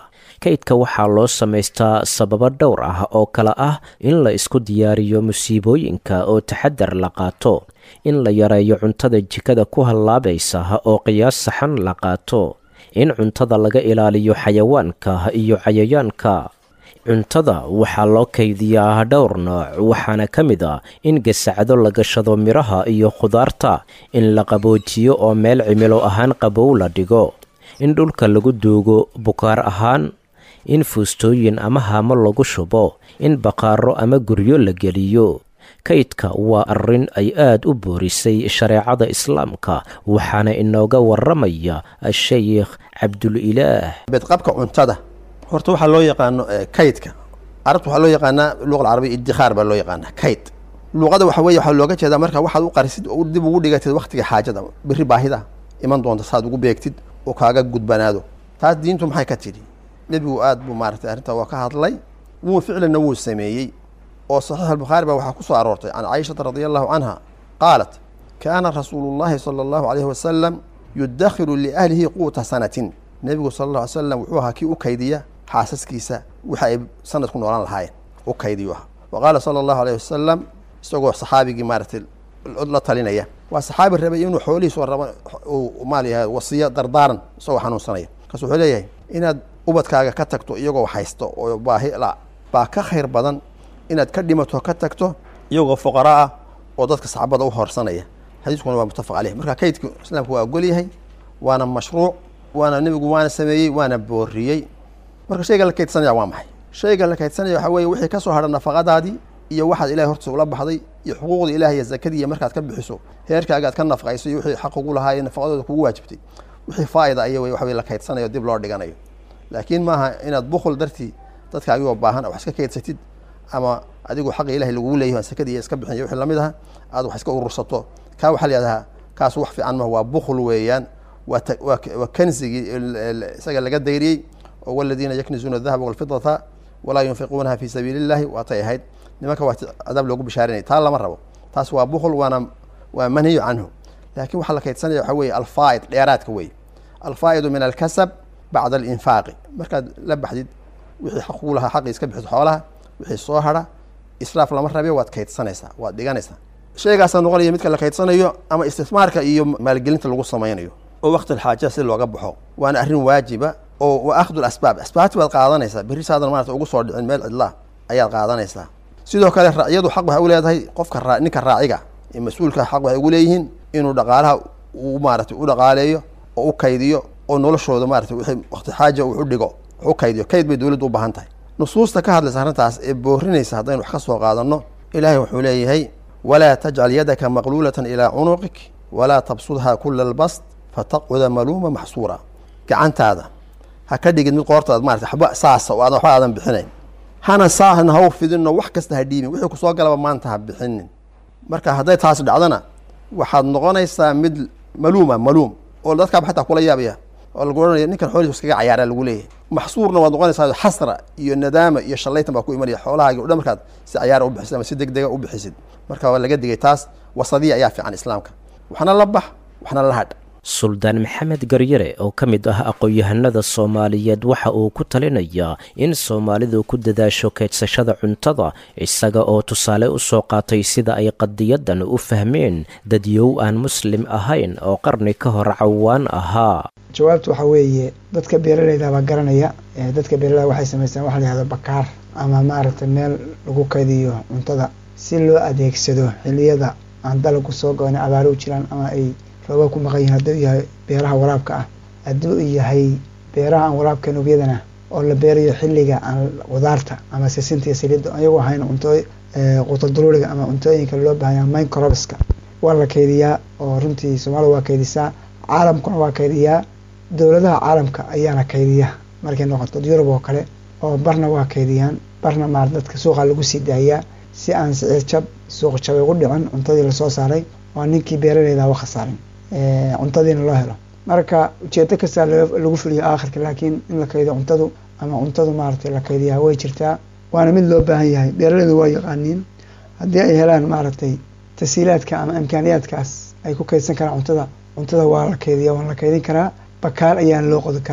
kaydka waxaa loo samaystaa sababo dhowr ah oo kale ah in la isku diyaariyo musiibooyinka oo taxadar la qaato in la yareeyo cuntada jikada ku hallaabaysa oo qiyaas saxan la qaato in cuntada laga ilaaliyo xayawaanka iyo cayayaanka cuntada waxaa loo kaydiyaa dhowr nooc waxaana ka mid a in gasacdo la gashado midhaha iyo khudaarta in la qaboojiyo oo meel cimilo ahaan qabow la dhigo in dhulka lagu duugo bukaar ahaan in fuustooyin ama haamo lagu shubo in baqaaro ama guryo la geliyo kaydka waa arrin ay aad u boorisay shareecada islaamka waxaana inooga waramaya a-sheykh cabdulilaah bedqabka cuntada horta waxaa loo yaqaano kaydka carabta waxaa loo yaqaanaa luqa alcarabiya iddikhaar baa loo yaqaanaa kayd luqada waxa weye waxaa looga jeedaa marka waxaad u qarisid oo dib ugu dhigatid waktiga xaajada biri baahida iman doonta saad ugu beegtid oo kaaga gudbanaado taas diintu maxay ka tidhi nebigu aad buu maaratay arrintaa waa ka hadlay wuu ficlanna wuu sameeyey oo saxiix albukhaari baa waxaa ku soo aroortay can caishata radia allahu canha qaalat kaana rasuulu llahi sala allahu alayhi wasalam yudakhiru liahlihi quuta sanatin nebigu sala alla alay slam wuxuu ahaa kii u kaydiya xaasaskiisa waxa ay sanad ku noolaan lahaayeen u kaydiyu aha wa qaala sala allahu alayhi wasalam isagoo saxaabigii maaratay la talinaya waa saxaabi rabay inuu xoolihiisu raba uu maal yahay wasiyo dardaaran isagoo xanuunsanaya markaas wuxuu leeyahay inaad ubadkaaga ka tagto iyagoo haysto oo baahi la baa ka khayr badan inaad ka dhimato ka tagto iyagoo fuqara ah oo dadka saxaabada u horsanaya xadiiskuna waa muttafaq caleyh marka kaydka islaamku waa ogol yahay waana mashruuc waana nebigu waana sameeyey waana booriyey marka shayga la kaydsanaya waa maxay shayga la kaydsanaya waxaa weeye wixii ka soo hadha nafaqadaadii iyo waxaad ilahay hortiisa ula baxday iyo xuquuqda ilaah iyo zakadii iyo markaad ka bixiso heerkaaga aad ka nafaqayso iyo wixii xaq ugu lahaa iyo nafaqadooda kugu waajibtay wixii faa'ida aya wey waxa weye la kaydsanayo dib loo dhiganayo laakiin maaha inaad bukhl dartii dadkaagiyoo baahan wax iska kaydsatid ama adigu xaqa ilahay lagugu leeyahy sakadii iska bixin iyo wixii lamid aha aad wax iska urursato kaa waxaa la yihahdaa kaas wax fiican maha waa bukhl weeyaan waa waa kansigii isaga laga dayriyey oo waladiina yaknizuuna adahaba walfidata walaa yunfiquunaha fi sabiili illahi waatay ahayd nimanka waa cadaab loogu bishaarinaya taa lama rabo taas waa bukhl waana waa manhiyu canhu laakiin waxaa la kaydsanaya waxaa weeye alfaa'id dheeraadka weeye alfaa'idu min alkasab bacda alinfaaqi markaad la baxdid wixii xaq kugu lahaa xaqii iska bixiso xoolaha wixii soo hadha israaf lama rabe waad kaydsanaysaa waad dhiganaysaa shaygaasaa noqonaya midka la kaydsanayo ama istismaarka iyo maalgelinta lagu samaynayo oo waqti alxaaja si looga baxo waana arrin waajiba oo wa akhdu asbaab asbaabti baad qaadanaysaa berri saadan maarata ugu soo dhicin meel cidlaa ayaad qaadanaysaa sidoo kale racyadu xaq waxay u leedahay qofka raa ninka raaciga ee mas-uulka xaq waxay ugu leeyihiin inuu dhaqaalaha uu maaratay u dhaqaaleeyo oo u kaydiyo oo noloshooda maarata wixii waqti xaaja uu u dhigo wax u kaydiyo kayd bay dowladdu u baahan tahay nusuusta ka hadlaysa arrintaas ee boorinaysa haddaynu wax ka soo qaadanno ilaahay wuxuu leeyahay walaa tajcal yadaka maqluulatan ilaa cunuqik walaa tabsudhaa kula albast fataqcuda maluuma maxsuura gacantaada ha ka dhigid mid qoortaad maarata waxba saasa oo aadan waxba aadan bixinayn hana saahna ha u fidinno wax kasta ha dhiibin wixii kusoo galaba maanta ha bixinin marka hadday taas dhacdana waxaad noqonaysaa mid maluuma maluum oo dadkaaba xataa kula yaabaya oo lagu ohanaya ninkan xoolihiis iskaga cayaaraa lagu leeyahay maxsuurna waad noqonaysaa xasra iyo nadaama iyo shallaytan baa ku imanaya xoolahaagi o dhan markaad si cayaara u bixisid ama si deg dega u bixisid marka waa laga digay taas wasadiya ayaa fiican islaamka waxna la bax waxna la hadh suldaan maxamed garyare oo ka mid ah aqoon-yahanada soomaaliyeed waxa uu ku talinayaa in soomaalidu ku dadaasho kaydsashada cuntada isaga oo tusaale u soo qaatay sida ay qadiyadan u fahmeen dadyow aan muslim ahayn oo qarni ka hor cawaan ahaa jawaabtu waxaa weeye dadka beeralayda baa garanaya dadka beeralayda waxay samaystaan waxa la yihahdo bakaar ama maaragtay meel lagu kaydiyo cuntada si loo adeegsado xiliyada aan dalagu soo go-in abaaro u jiraan ama ay rooba ku maqan yihin hadduu yahay beeraha waraabka ah hadduu yahay beeraha aan waraabka nugyadana oo la beerayo xilliga aan qudaarta ama sisinta iyo saliidda ayagoo ahayn cunto qutaduruuriga ama cuntooyinka loo baahanya microbska waa la kaydiyaa oo runtii soomaalida waa kaydisaa caalamkuna waa kaydiyaa dowladaha caalamka ayaana kaydiya markay noqoto yurub oo kale oo barna waa kaydiyaan barna maar dadka suuqa lagu sii daayaa si aan siciir jab suuq jabay ugu dhicin cuntadii lasoo saaray oo ninkii beeralayda wa khasaarin cuntadiina loo helo marka ujeedo kastaa lagu fuliyo aakhirka laakiin in la kaydiyo cuntadu ama cuntadu maaragtay la kaydiyaa way jirtaa waana mid loo baahan yahay beeralaydu waa yaqaaniin haddii ay helaan maaragtay tasiilaadka ama imkaaniyaadkaas ay ku kaydsan karaan cuntada cuntada waa la kaydiya waa la kaydin karaa bakaal ayaana loo qodi karaa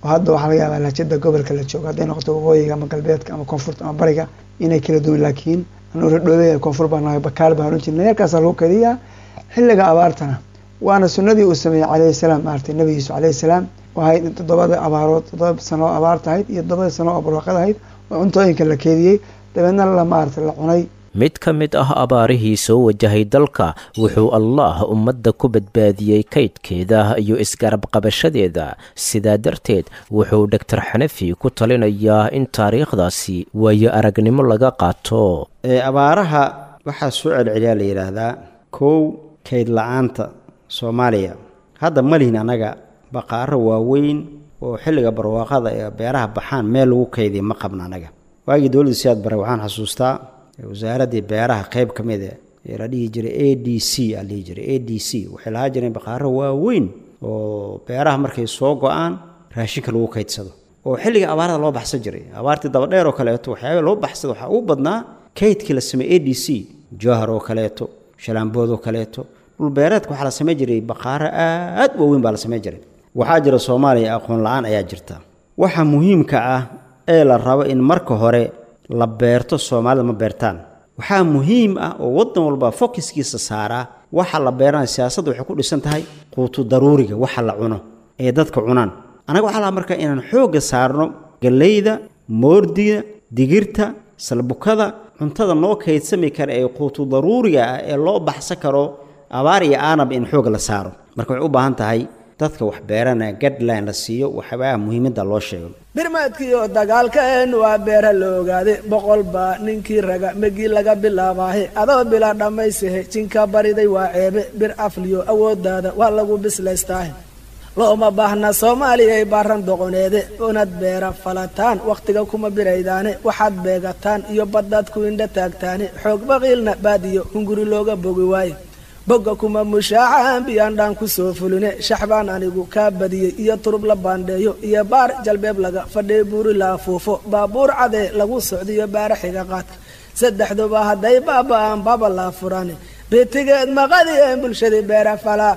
oo hadda waxaa laga yaabaa lahjada gobolka la joogo hadday noqoto waqooyiga ama galbeedka ama koonfurta ama bariga inay kala duwan laakiin anuu radhoobey koonfur baan nahay bakaal baan oran jirnay halkaasaa lagu kadiyaa xilliga abaartana waana sunnadii uu sameeyey calayhi salaam maaragtay nabi yuusuf calayhi salaam waxay toddobada abaarood toddoba sano oo abaar tahayd iyo toddobada sano oo barwaaqad ahayd oo cuntooyinka la keediyey dabeedna la maaragtay la cunay mid ka mid ah abaarihii soo wajahay dalka wuxuu allaah ummadda ku badbaadiyey kaydkeeda iyo isgarab qabashadeeda sidaa darteed wuxuu dhogtor xanafi ku talinayaa in taariikhdaasi waayo aragnimo laga qaato abaaraha waxaa soo celceliyaa la yidhaahdaa kow kayd la-aanta soomaaliya hadda malihin annaga baqaaro waaweyn oo xilliga barwaaqada ee beeraha baxaan meel lagu kaydiya ma qabna annaga waagii dowladda siyaad bare waxaan xasuustaa wasaaraddii beeraha qayb ka mid ee la dhihi jiray a d c aa dhihi jiray a d c waxay lahaa jireen baqaaro waaweyn oo beeraha markay soo go-aan raashinka lagu kaydsado oo xilliga abaarada loo baxsan jiray abaartii dabadheer oo kaleeto waxyaaba loo baxsada waxaa ugu badnaa kaydkii la sameeyey a d c jowhar oo kaleeto shalaambood oo kaleeto dhulbeereedka waxaa la samayn jiray baqaaro aad waaweyn baa la samayn jiray waxaa jira soomaaliya aqoon la-aan ayaa jirta waxa muhiimka ah ee la rabo in marka hore la beerto soomaalida ma beertaan waxaa muhiim ah oo waddan walba fokiskiisa saaraa waxa la beeranaya siyaasadda waxay ku dhisan tahay quutu daruuriga waxa la cuno ee dadka cunaan annaga waxaa lahaa marka inaan xoogga saarno galleyda moordiga digirta salbukada cuntada noo kaydsami kara ee quutu daruuriga ah ee loo baxsan karo abaar iyo aanab in xoog la saaro marka waxay u baahan tahay dadka wax beeranaya gadline la siiyo waxyaabaha muhiimadda loo sheego birmaadkiiyo dagaalkeen waa beera la ogaaday boqol baa ninkii raga megii laga bilaabaahe adoo bila dhammaysahe jinka bariday waa ceebe bir afliyo awooddaada waa lagu bislaystaahe looma baahna soomaaliyay baaran doqoneede unad beera falataan wakhtiga kuma biraydaane waxaad beegataan iyo baddaad ku indha taagtaane xoog baqiilna baadiyo hunguri looga bogi waaye bogga kuma mushaacahan biyaandhaan ku soo fuline shaxbaan anigu kaa badiyey iyo turub la baandheeyo iyo baar jalbeeb laga fadhay buuri la afuufo baabuur cadee lagu socdiyo baara xiga qaadka saddexduba hadday baaba'aan baba laa furane bitigeed maqadien bulshadii beera falaa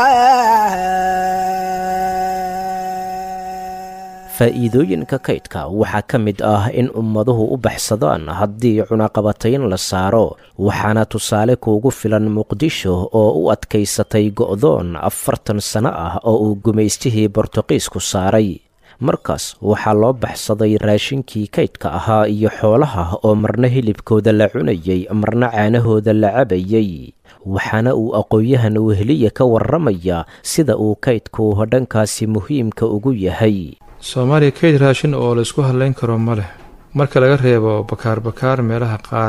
faa'iidooyinka kaydka waxaa ka mid ah in ummaduhu u baxsadaan haddii cunaqabatayn la saaro waxaana tusaale kuugu filan muqdisho oo u adkaysatay go'doon afartan sano ah oo uu gumaystihii bortuqiisku saaray markaas waxaa loo baxsaday raashinkii kaydka ahaa iyo xoolaha oo marna hilibkooda la cunayey marna caanahooda la cabayey waxaana uu aqoon-yahan weheliya ka warramayaa sida uu kaydku dhankaasi muhiimka ugu yahay soomaaliya kayd raashin oo laysku hadlayn karo ma leh marka laga reebo bakaar bakaar meelaha qaar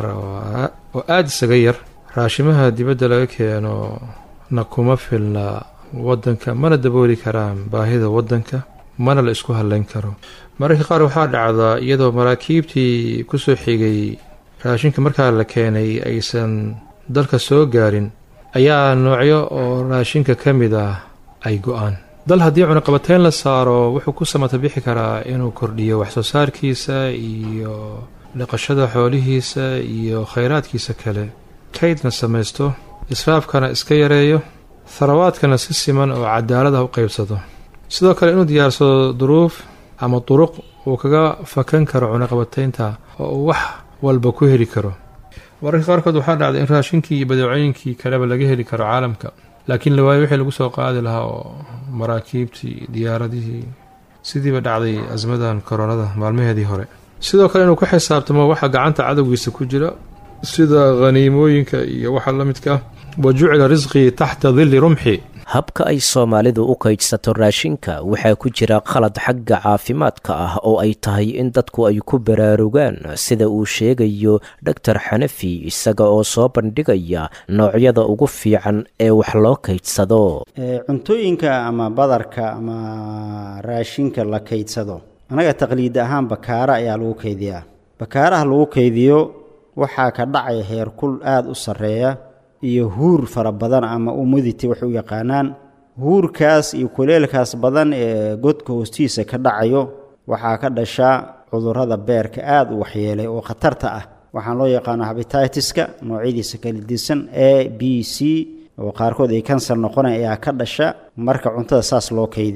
oo aada isaga yar raashimaha dibadda laga keeno na kuma filna waddanka mana dabooli karaan baahida waddanka mana la isku hadlayn karo mararka qaar waxaa dhacdaa iyadoo maraakiibtii kusoo xigay raashinka markaa la keenay aysan dalka soo gaarin ayaa noocyo oo raashinka ka mid ah ay go-aan dal haddii cunaqabateyn la saaro wuxuu ku samata bixi karaa inuu kordhiyo waxsoo saarkiisa iyo dhaqashada xoolihiisa iyo khayraadkiisa kale kaydna samaysto israafkana iska yareeyo tharawaadkana si siman oo cadaalada u qaybsado sidoo kale inuu diyaarsado duruuf ama duruq uu kaga fakan karo cunaqabateynta oo uu wax walba ku heli karo mararka qaarkood waxaa dhacday in raashinkii iyo badeecooyinkii kaleba laga heli karo caalamka laakiin la waayo wixii lagu soo qaadi lahaa oo maraakiibtii diyaaradihii sidiiba dhacday asmadan koronada maalmaheedii hore sidoo kale inuu ku xisaabtamo waxa gacanta cadowgiisa ku jira sida khaniimooyinka iyo waxa la midka ah wa jucila risqii taxta dilli rumxi habka ay soomaalidu u kaydsato raashinka waxaa ku jira qalad xagga caafimaadka ah oo ay tahay in dadku ay ku baraarugaan sida uu sheegayo dhogtor xanafi isaga oo soo bandhigaya noocyada ugu fiican ee wax loo kaydsado cuntooyinka ama badarka ama raashinka la kaydsado annaga taqliid ahaan bakaara ayaa lagu kaydiyaa bakaaraha lagu kaydiyo waxaa ka dhacaya heerkul aada u sarreeya iyo huur fara badan ama umidity waxay u yaqaanaan huurkaas iyo kuleelkaas badan ee godka hoostiisa ka dhacayo waxaa ka dhashaa cudurrada beerka aada u waxyeelay oo khatarta ah waxaan loo yaqaano habititiska noocyadiisa kala disan a b c oo qaarkood ay kansar noqonay ayaa ka dhasha marka cuntada saas loo kaydiyo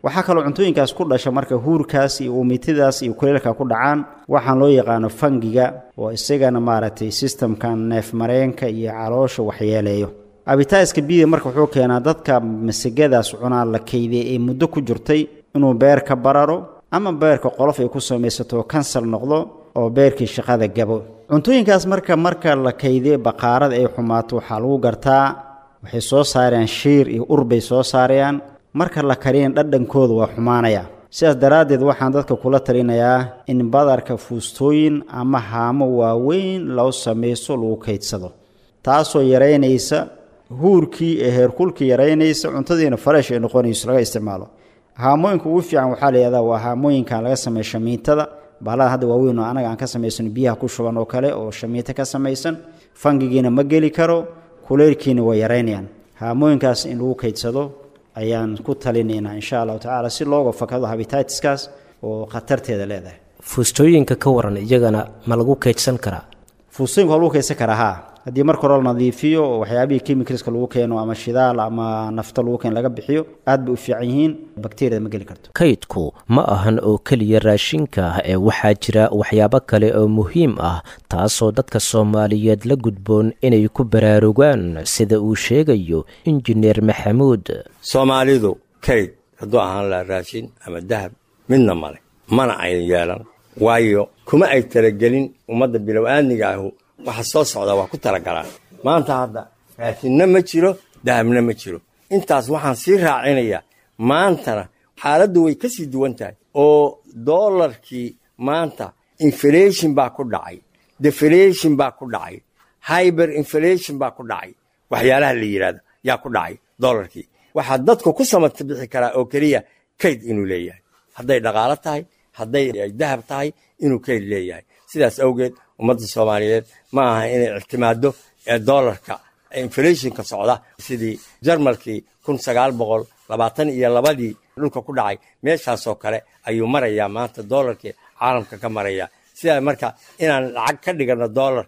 waxaa kaloo cuntooyinkaas ku dhasha marka huurkaas iyo uumitidaas iyo kuleelka ku dhacaan waxaan loo yaqaano fangiga oo isagana maaragtay sistamkan neefmareenka iyo caloosha waxyeeleeyo abitaiska bida marka wuxuu keenaa dadka masagadaas cunaa la keydiyay ee muddo ku jirtay inuu beer ka bararo ama beerka qolof ay ku samaysato kansar noqdo oo beerkii shaqada gabo cuntooyinkaas marka marka la kaydiyo baqaarada ay xumaato waxaa lagu gartaa waxay soo saarayaan shiir iyo ur bay soo saarayaan marka la kariyan dhadhankooda waa xumaanaya sidaas daraaddeed waxaan dadka kula talinayaa in badarka fuustooyin ama haamo waaweyn loo samayso lagu kaydsado taasoo yaraynaysa huurkii ee heerkulkii yaraynaysa cuntadiina fareesh ay noqonayso laga isticmaalo haamooyinka ugu fiican waxaa la yihahdaa waa haamooyinkan laga sameeya shamiitada bahalada hadda waaweyn oo anaga aan ka samaysano biyaha ku shuban oo kale oo shamiito ka samaysan fangigiina ma geli karo kuleylkiina way yaraynayaan haamooyinkaas in lagu kaydsado ayaan ku talinaynaa insha allahu tacaala si looga fakado habititiskaas oo khatarteeda leedahay fuustooyinka ka waran iyagana ma lagu kaydsan karaa fuustooyinka waa lagu kaydsan karaa haa haddii marka hore la nadiifiyo oo waxyaabihii chemicalska lagu keeno ama shidaal ama nafto lagu keeno laga bixiyo aad bay u fiican yihiin bakteriyada ma geli karto kaydku ma ahan oo keliya raashinka ah ee waxaa jira waxyaabo kale oo muhiim ah taasoo dadka soomaaliyeed la gudboon inay ku baraarugaan sida uu sheegayo injineer maxamuud soomaalidu kayd hadduu ahaan laha raashin ama dahab midna male mana ay yeelan waayo kuma ay talagelin ummadda bilow aadniga ahu waxa soo socda waa ku talagalaan maanta hadda raashinna ma jiro dahabna ma jiro intaas waxaan sii raacinayaa maantana xaaladdu way ka sii duwan tahay oo doolarkii maanta inflation baa ku dhacay deflation baa ku dhacay hyber inflation baa ku dhacay waxyaalaha la yidhahdo yaa ku dhacay doolarkii waxaa dadku ku samata bixi karaa oo keliya kayd inuu leeyahay hadday dhaqaalo tahay hadday dahab tahay inuu kayd leeyahay sidaas awgeed ummadda soomaaliyeed ma aha inay ictimaado doolarka inflationka socda sidii jarmalkii kun sagaal boqol labaatan iyo labadii dhulka ku dhacay meeshaasoo kale ayuu marayaa maanta doolarkii caalamka ka maraya sidaa marka inaan lacag ka dhigano doolar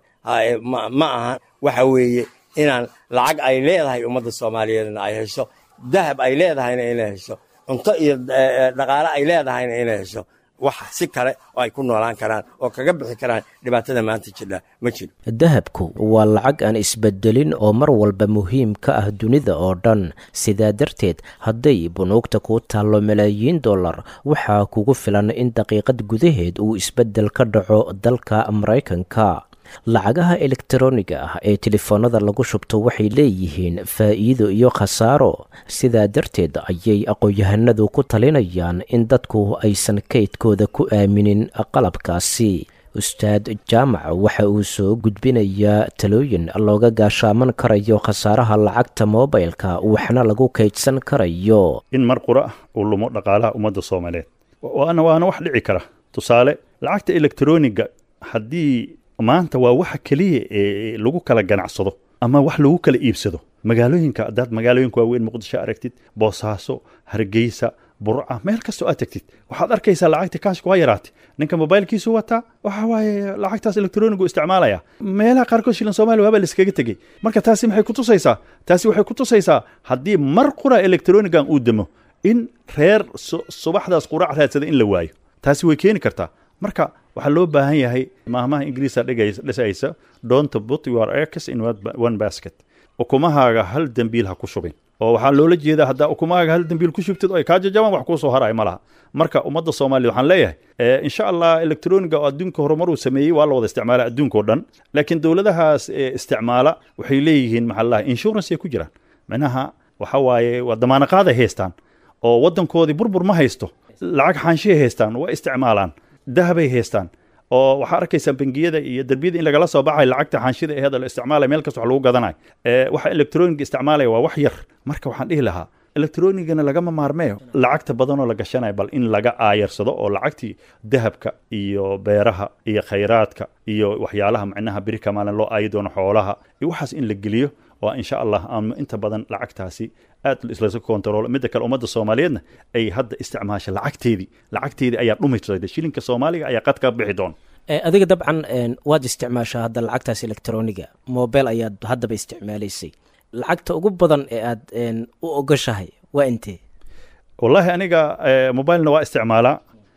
ma aha waxa weeye inaan lacag ay leedahay ummadda soomaaliyeedna ay hesho dahab ay leedahayna inay hesho cunto iyo dhaqaale ay leedahayna inay hesho wax si kale oo ay ku noolaan karaan oo kaga bixi karaan dhibaatada maanta jidha ma jiro dahabku waa lacag aan isbedelin oo mar walba muhiim ka ah dunida oo dhan sidaa darteed hadday bunuugta kuu taallo malaayiin dollar waxaa kugu filan in daqiiqad gudaheed uu isbedel ka dhaco dalka maraykanka lacagaha elektaroniga ah ee telefoonada lagu shubto waxay leeyihiin faa'iido iyo khasaaro sidaa darteed ayay aqoon-yahanadu ku talinayaan in dadku aysan kaydkooda ku aaminin qalabkaasi ustaad jaamac waxa uu soo gudbinayaa talooyin looga gaashaaman karayo khasaaraha lacagta moobilka waxna lagu kaydsan karayo in mar qura uu lumo dhaqaalaha ummadda soomaaliyeed waana waana wax dhici kara tusaale lacagta elektroniga haddii maanta waa waxa keliya ee lagu kala ganacsado ama wax lagu kala iibsado magaalooyinka haddaad magaalooyinka waaweyn muqdisho aragtid boosaaso hargeysa burca meel kastoo aad tagtid waxaad arkaysaa lacagta kaashka waa yaraatay ninka mobailkiisu wataa waxa waaye lacagtaas elektronigu isticmaalaya meelaha qaarkood shilan soomaaliya waaba laiskaga tegey marka taasi maxay kutusaysaa taasi waxay kutusaysaa haddii mar qura elektronigan uu demo in reer subaxdaas qurac raadsada in la waayo taasi way keeni kartaa marka waxaa loo baahan yahay maahmaha ingiriisa dhisaysa don't put your eggs in one basket ukumahaaga hal dembiil ha ku shubin oo waxaa loola jeedaa haddaa ukumahaaga hal dembiil ku shubtid oo ay kaa jajabaan wax kuu soo haraya ma laha marka ummadda soomaaliya waxaan leeyahay insha allah elektroniga oo adduunka horumar uu sameeyey waa la wada isticmaala adduunka o dhan laakiin dowladahaas isticmaala waxay leeyihiin maxaa laha insurance ay ku jiraan micnaha waxa waaye waa damaanaqaad ay haystaan oo waddankoodii burbur ma haysto lacag xaanshihay haystaan waa isticmaalaan dahabay haystaan oo waxaa arkaysaa bangiyada iyo derbiyada in lagala soo baxay lacagta xaanshida aheed la isticmaalaya meel kasta wax lagu gadanayo waxa elektroniga isticmaalaya waa wax yar marka waxaan dhihi lahaa elektronigana lagama maarmeeyo lacagta badanoo la gashanayo bal in laga aayarsado oo lacagtii dahabka iyo beeraha iyo khayraadka iyo waxyaalaha macnaha beri kamaalin loo aayi doono xoolaha iyo waxaas in la geliyo oo insha allah aan inta badan lacagtaasi aad islaska kontaroolo midda kale ummadda soomaaliyeedna ay hadda isticmaasha lacagteedii lacagteedii ayaa dhumaysa shilinka soomaaliga ayaa qad ka bixi doona adiga dabcan waad isticmaashaa hadda lacagtaas elektroniga mobile ayaad haddaba isticmaalaysay lacagta ugu badan ee aad u ogoshahay waa intee wallaahi aniga mobilena waa isticmaalaa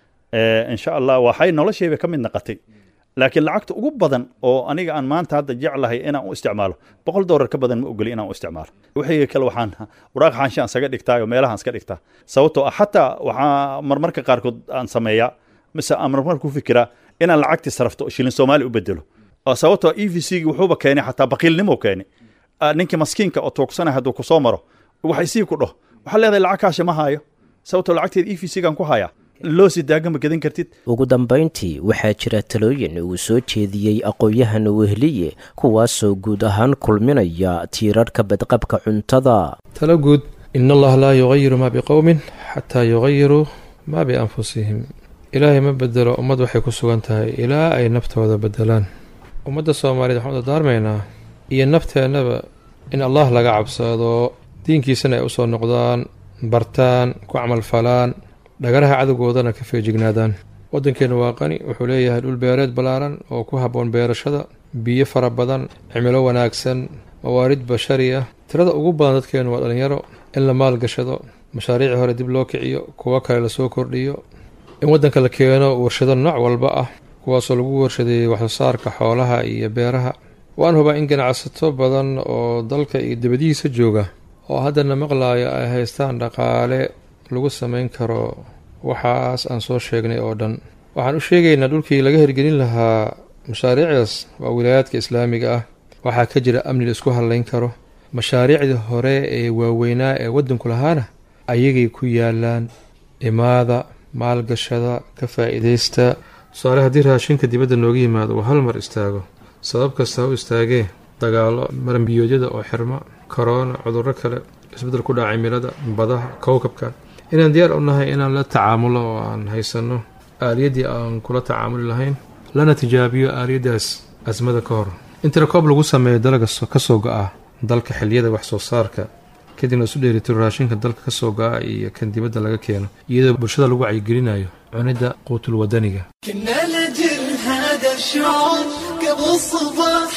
insha allah waxay noloshayba ka mid naqatay laakiin lacagta ugu badan oo aniga aan maanta hadda jeclahay inaan u isticmaalo boqol doolar ka badan ma ogoli inaan u isticmaalo wixii kale waxaan waraaq xaanshaan isaga dhigtaayo meelahaan iska dhigtaa sababtoo ah xataa waxaa marmarka qaarkood aan sameeyaa mise aan marmar ku fikiraa inaan lacagtii sarafto shilin soomaali u bedelo sababtoo e v c gi wuxuuba keenay xataa baqiilnimo keenay ninkii maskiinka oo tuugsanay hadduu kusoo maro waxay sii ku dhaho waxaa leedahay lacag kaashi ma haayo sababtoo lacagteed e v c gaan ku hayaa loo sii daagama gadan kartid ugu dambayntii waxaa jira talooyin uu soo jeediyey aqoon-yahan wehliye kuwaasoo guud ahaan kulminaya tiirarhka badqabka cuntada talo guud in allaha laa yugayiru maa biqowmin xataa yugayiruu maa bianfusihim ilaahay ma bedelo ummad waxay ku sugan tahay ilaa ay naftooda bedelaan ummadda soomaaliyeed waxaan u dardaarmaynaa iyo nafteennaba in allah laga cabsado diinkiisana ay usoo noqdaan bartaan ku camalfalaan dhagaraha cadowgoodana ka feejignaadaan waddankeennu waa qani wuxuu leeyahay dhul beereed ballaaran oo ku habboon beerashada biyo fara badan cimilo wanaagsan mawaarid bashari ah tirada ugu badan dadkeennu waa dhallinyaro in la maalgashado mashaariicii hore dib loo kiciyo kuwo kale lasoo kordhiyo in waddanka la keeno warshado nooc walba ah kuwaasoo lagu warshadeeyey waxsoosaarka xoolaha iyo beeraha waan hubaa in ganacsato badan oo dalka iyo dibadihiisa jooga oo haddana maqlaaya ay haystaan dhaqaale lagu samayn karo waxaas aan soo sheegnay oo dhan waxaan u sheegaynaa dhulkii laga hirgelin lahaa mashaariicdaas waa wilaayaadka islaamiga ah waxaa ka jira amni la isku hadlayn karo mashaariicdii hore ee waaweynaa ee waddanku lahaana ayagay ku yaalaan imaada maalgashada ka faa'iidaysta tusaale haddii raashinka dibadda nooga yimaado uu hal mar istaago sabab kasta ha u istaagee dagaalo marambiyoodyada oo xirma korona cudurro kale isbeddel ku dhaca cimilada badaha kowkabkan inaan diyaar u nahay inaan la tacaamulo oo aan haysanno aaliyaddii aan kula tacaamuli lahayn lana tijaabiyo aaliyaddaas asmada ka hor in tirakoob lagu sameeyo dalaga ka soo go-a dalka xiliyada wax soo saarka kadibna isu dheelitiro raashinka dalka ka soo go-a iyo kan dibadda laga keeno iyadoo bulshada lagu wacyigelinayo cunidda quutul wadaniga كنا لجل هذا الشعور قبل الصباح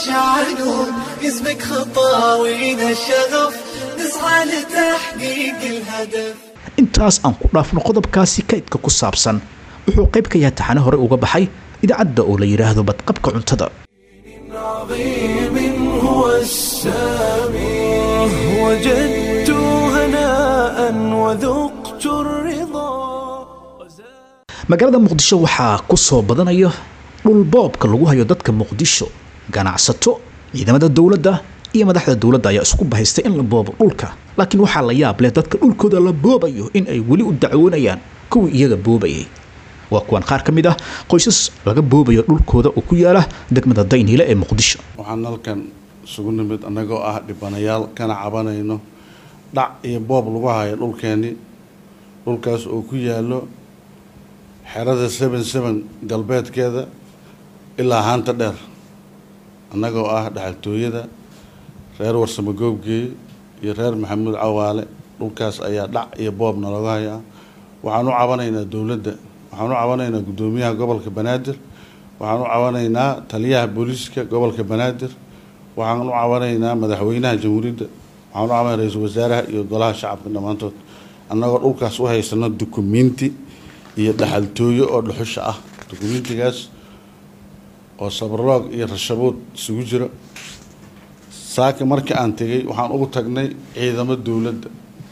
نشعلون اسمك خطاوينا الشغف نسعى لتحقيق الهدف intaas aan ku dhaafno qodobkaasi kaydka ku saabsan wuxuu qayb ka yahay taxane hore uga baxay idaacadda oo la yidhaahdo badqabka cuntada عظيم هو السامي وجدت هناء وذقت الرضا magaalada muqdisho waxaa ku soo badanaya dhulboobka lagu hayo dadka muqdisho ganacsato ciidamada dowladda iyo madaxda dowladda ayaa isku bahaystay in la boobo dhulka laakiin waxaa la yaab leh dadka dhulkooda la boobayo in ay weli u dacwoonayaan kuwii iyaga boobayay waa kuwan qaar ka mid ah qoysas laga boobayo dhulkooda oo ku yaala degmada dayniile ee muqdisho waxaan halkan isugu nimid annagoo ah dhibanayaal kana cabanayno dhac iyo boob lagu hayo dhulkeennii dhulkaas oo ku yaalo xerada seven seven galbeedkeeda ilaa haanta dheer annagoo ah dhaxaltooyada reer warsamo goobgeeye iyo reer maxamuud cawaale dhulkaas ayaa dhac iyo boobna looga hayaa waxaan u cabanaynaa dowladda waxaan u cabanaynaa guddoomiyaha gobolka banaadir waxaan u cabanaynaa taliyaha booliiska gobolka banaadir waxaan u cabanaynaa madaxweynaha jamhuuriyadda waxaan u cabanay ra-iisul wasaaraha iyo golaha shacabka dhammaantood annagoo dhulkaas u haysano dukumenti iyo dhaxaltooyo oo dhuxusha ah dukumentigaas oo sabarloog iyo rashabood isugu jiro saaka markii aan tegay waxaan ugu tagnay ciidamo dowladda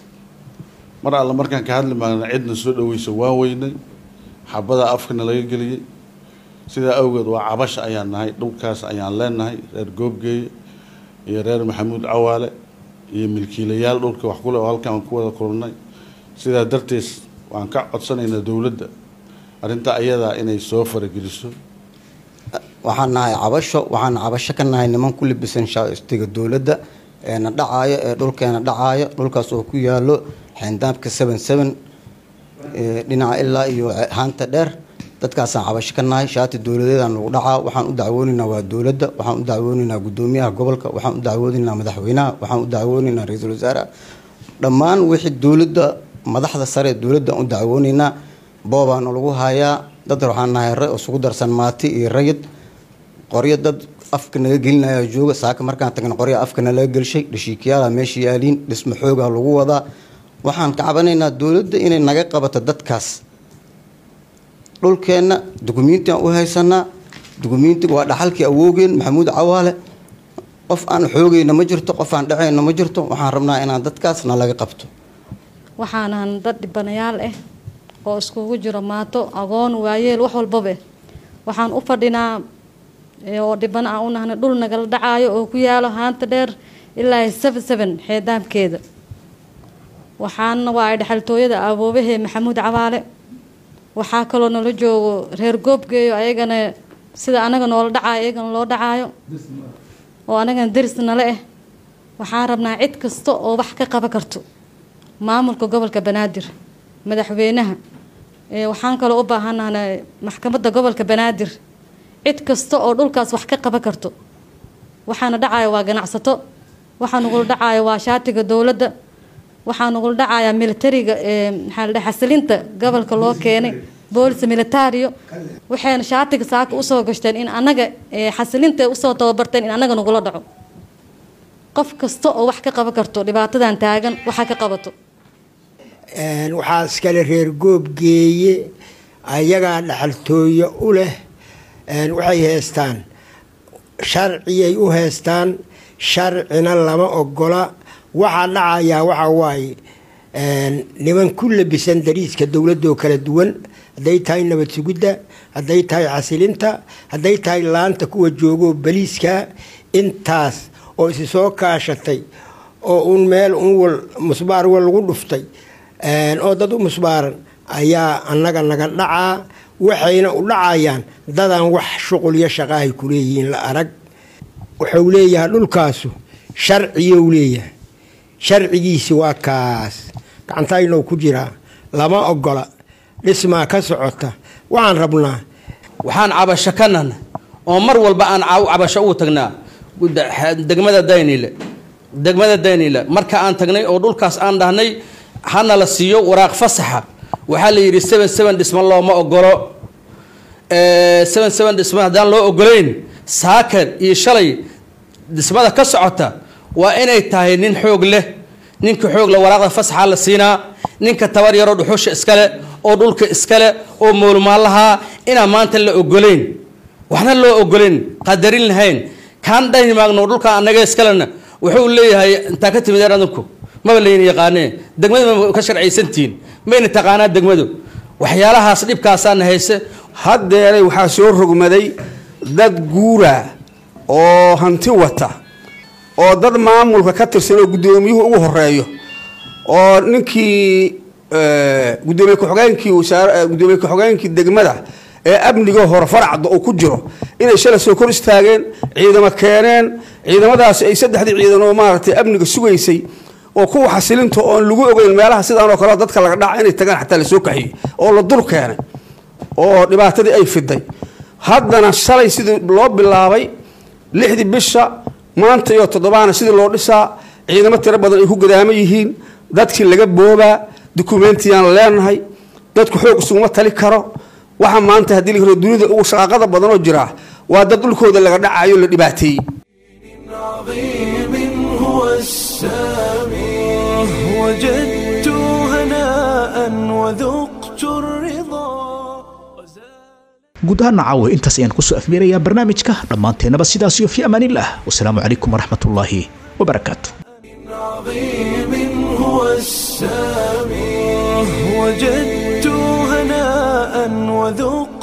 mar alle markaan ka hadli maagna cidna soo dhaweysa waan weynay xabadaa afkana laga geliyey sidaa awgeed waa cabasha ayaan nahay dhulkaas ayaan leenahay reer goobgeeye iyo reer maxamuud cawaale iyo milkiilayaal dhulka wax kule oo halkaan ku wada kulnay sidaa darteed waan ka codsanaynaa dowladda arrintaa ayadaa inay soo farageliso waxaan nahay cabasho waxaan cabasho ka nahay niman ku libisan shaastiga dowladda eena dhacaayo ee dhulkeena dhacaayo dhulkaas oo ku yaalo xeendaabka seven seven dhinaca ilaa iyo haanta dheer dadkaasaan cabasho ka nahay shaati dowladeedaan lagu dhacaa waxaan u dacwoonaynaa waa dowladda waxaan u dacwoonaynaa guddoomiyaha gobolka waxaan u dacwoonaynaa madaxweynaha waxaan u dacwoonaynaa ra-iisul wasaaraha dhammaan wixii dowladda madaxda sare ee dowladda u dacwoonaynaa boobaana lagu hayaa dad waxaan nahay re isugu darsan maati iyo rayid qoryo dad afka naga gelinaya jooga saaka markaan tagna qorya afka nalaga gelshay dhashiikayaala meesha yaaliin dhismo xoogaa lagu wadaa waxaan ka cabanaynaa dowladda inay naga qabato dadkaas dhulkeenna dukumiintiaan u haysanaa dukumiintiga waa dhaxalkii awoogeen maxamuud cawaale qof aan xoogayna ma jirto qof aan dhacayna ma jirto waxaan rabnaa inaan dadkaas nalaga qabto waxaanan dad dhibanayaal ah oo iskugu jiro maato agoon waayeel wax walbaba waxaan u fadhinaa oo dhiban aan u nahnay dhul nagala dhacaayo oo ku yaalo haanta dheer ilaa seven seven xeedaamkeeda waxaana waa ay dhexaltooyada awoobahee maxamuud cawaale waxaa kaloo nala joogo reer goobgeeyo ayagana sida anaga noola dhacaayo ayagana loo dhacaayo oo anagana daris nale ah waxaan rabnaa cid kasta oo wax ka qaban karto maamulka gobolka banaadir madaxweynaha waxaan kaloo u baahanahay maxkamadda gobolka banaadir cid kasta oo dhulkaas wax ka qaban karto waxaana dhacaya waa ganacsato waxaa nagula dhacaya waa shaatiga dowladda waxaa nagula dhacayaa militariga maxaa la dhahay xasilinta gobolka loo keenay boolis militario waxayna shaatiga saaka usoo gashteen in anaga xasilinta usoo tababarteen in anaga nagula dhaco qof kasta oo wax ka qaban karto dhibaatadan taagan waxa ka qabato waxaa iskale reer goobgeeye ayagaa dhaxaltooyo u leh waxay heystaan sharciyay u heystaan sharcina lama ogola waxaa dhacayaa waxa waaye niman ku labisan dariiska dowladoo kala duwan hadday tahay nabad sugidda hadday tahay xasilinta hadday tahay laanta kuwa joogoo baliiska intaas oo isi soo kaashatay oo un meel un wal musbaar wal lagu dhuftay oo dad u musbaaran ayaa annaga naga dhacaa waxayna u dhacayaan dadaan wax shuqulyo shaqaahay ku leeyihiin la arag wuxuu leeyahay dhulkaasu sharciyou leeyahay sharcigiisi waa kaas gacantaynoo ku jiraa lama ogola dhismaa ka socota waxaan rabnaa waxaan cabasho ka nahna oo mar walba aan cabasho ugu tagnaa degmada daynile degmada daynile marka aan tagnay oo dhulkaas aan dhahnay hana la siiyo waraaq fasaxa waxaa la yidhi seven seven dhisma looma ogolo seven seven dhisma haddaan loo ogolayn saakan iyo shalay dhismada ka socota waa inay tahay nin xoog leh ninka xoog leh waraaqda fasaxa la siinaa ninka tabar yaroo dhuxusha iskale oo dhulka iskale oo moolmaalahaa inaan maanta la ogolayn waxna loo ogolayn qadarin lahayn kaan dhani maagno dhulka anaga iskalena wuxuu leeyahay intaa ka timideen adinku maba layna yaqaanee degmadu ma ka sharcaysantihiin mayna taqaanaa degmadu waxyaalahaas dhibkaasaana hayse haddeeray waxaa soo rogmaday dad guura oo hanti wata oo dad maamulka ka tirsan oo guddoomiyuhu ugu horeeyo oo ninkii gudoomiye ku-xogeenkii wasaar gudoomiye ku-xogeenkii degmada ee amniga hore faracda uu ku jiro inay shalay soo kor istaageen ciidamo keeneen ciidamadaasi ay saddexdii ciidan oo maaragtay amniga sugaysay oo kuwa xasilinta oon lagu ogeyn meelaha sidaan oo kale dadka laga dhaca inay tagaan xataa lasoo kaxiyey oo la dul keenay oo dhibaatadii ay fiday haddana shalay sidii loo bilaabay lixdii bisha maanta iyo toddobaana sidii loo dhisaa ciidamo tiro badan ay ku gadaamo yihiin dadkii laga boobaa dukumentiyaan leenahay dadku xoog isuguma tali karo waxa maanta haddii la dunida ugu shaqaaqada badanoo jiraa waa dad dhulkooda laga dhacayo la dhibaateeyey هو السامي وجدت هناء وذقت الرضا guud ahaan caawa intaas ayaan kusoo afmeerayaa barnaamijka dhammaanteennaba sidaas iyo fi amaanillaah wasalaamu calaykum waraxmatullaahi wabarakaatu عظيم هو السامي وجدت هناء وذقت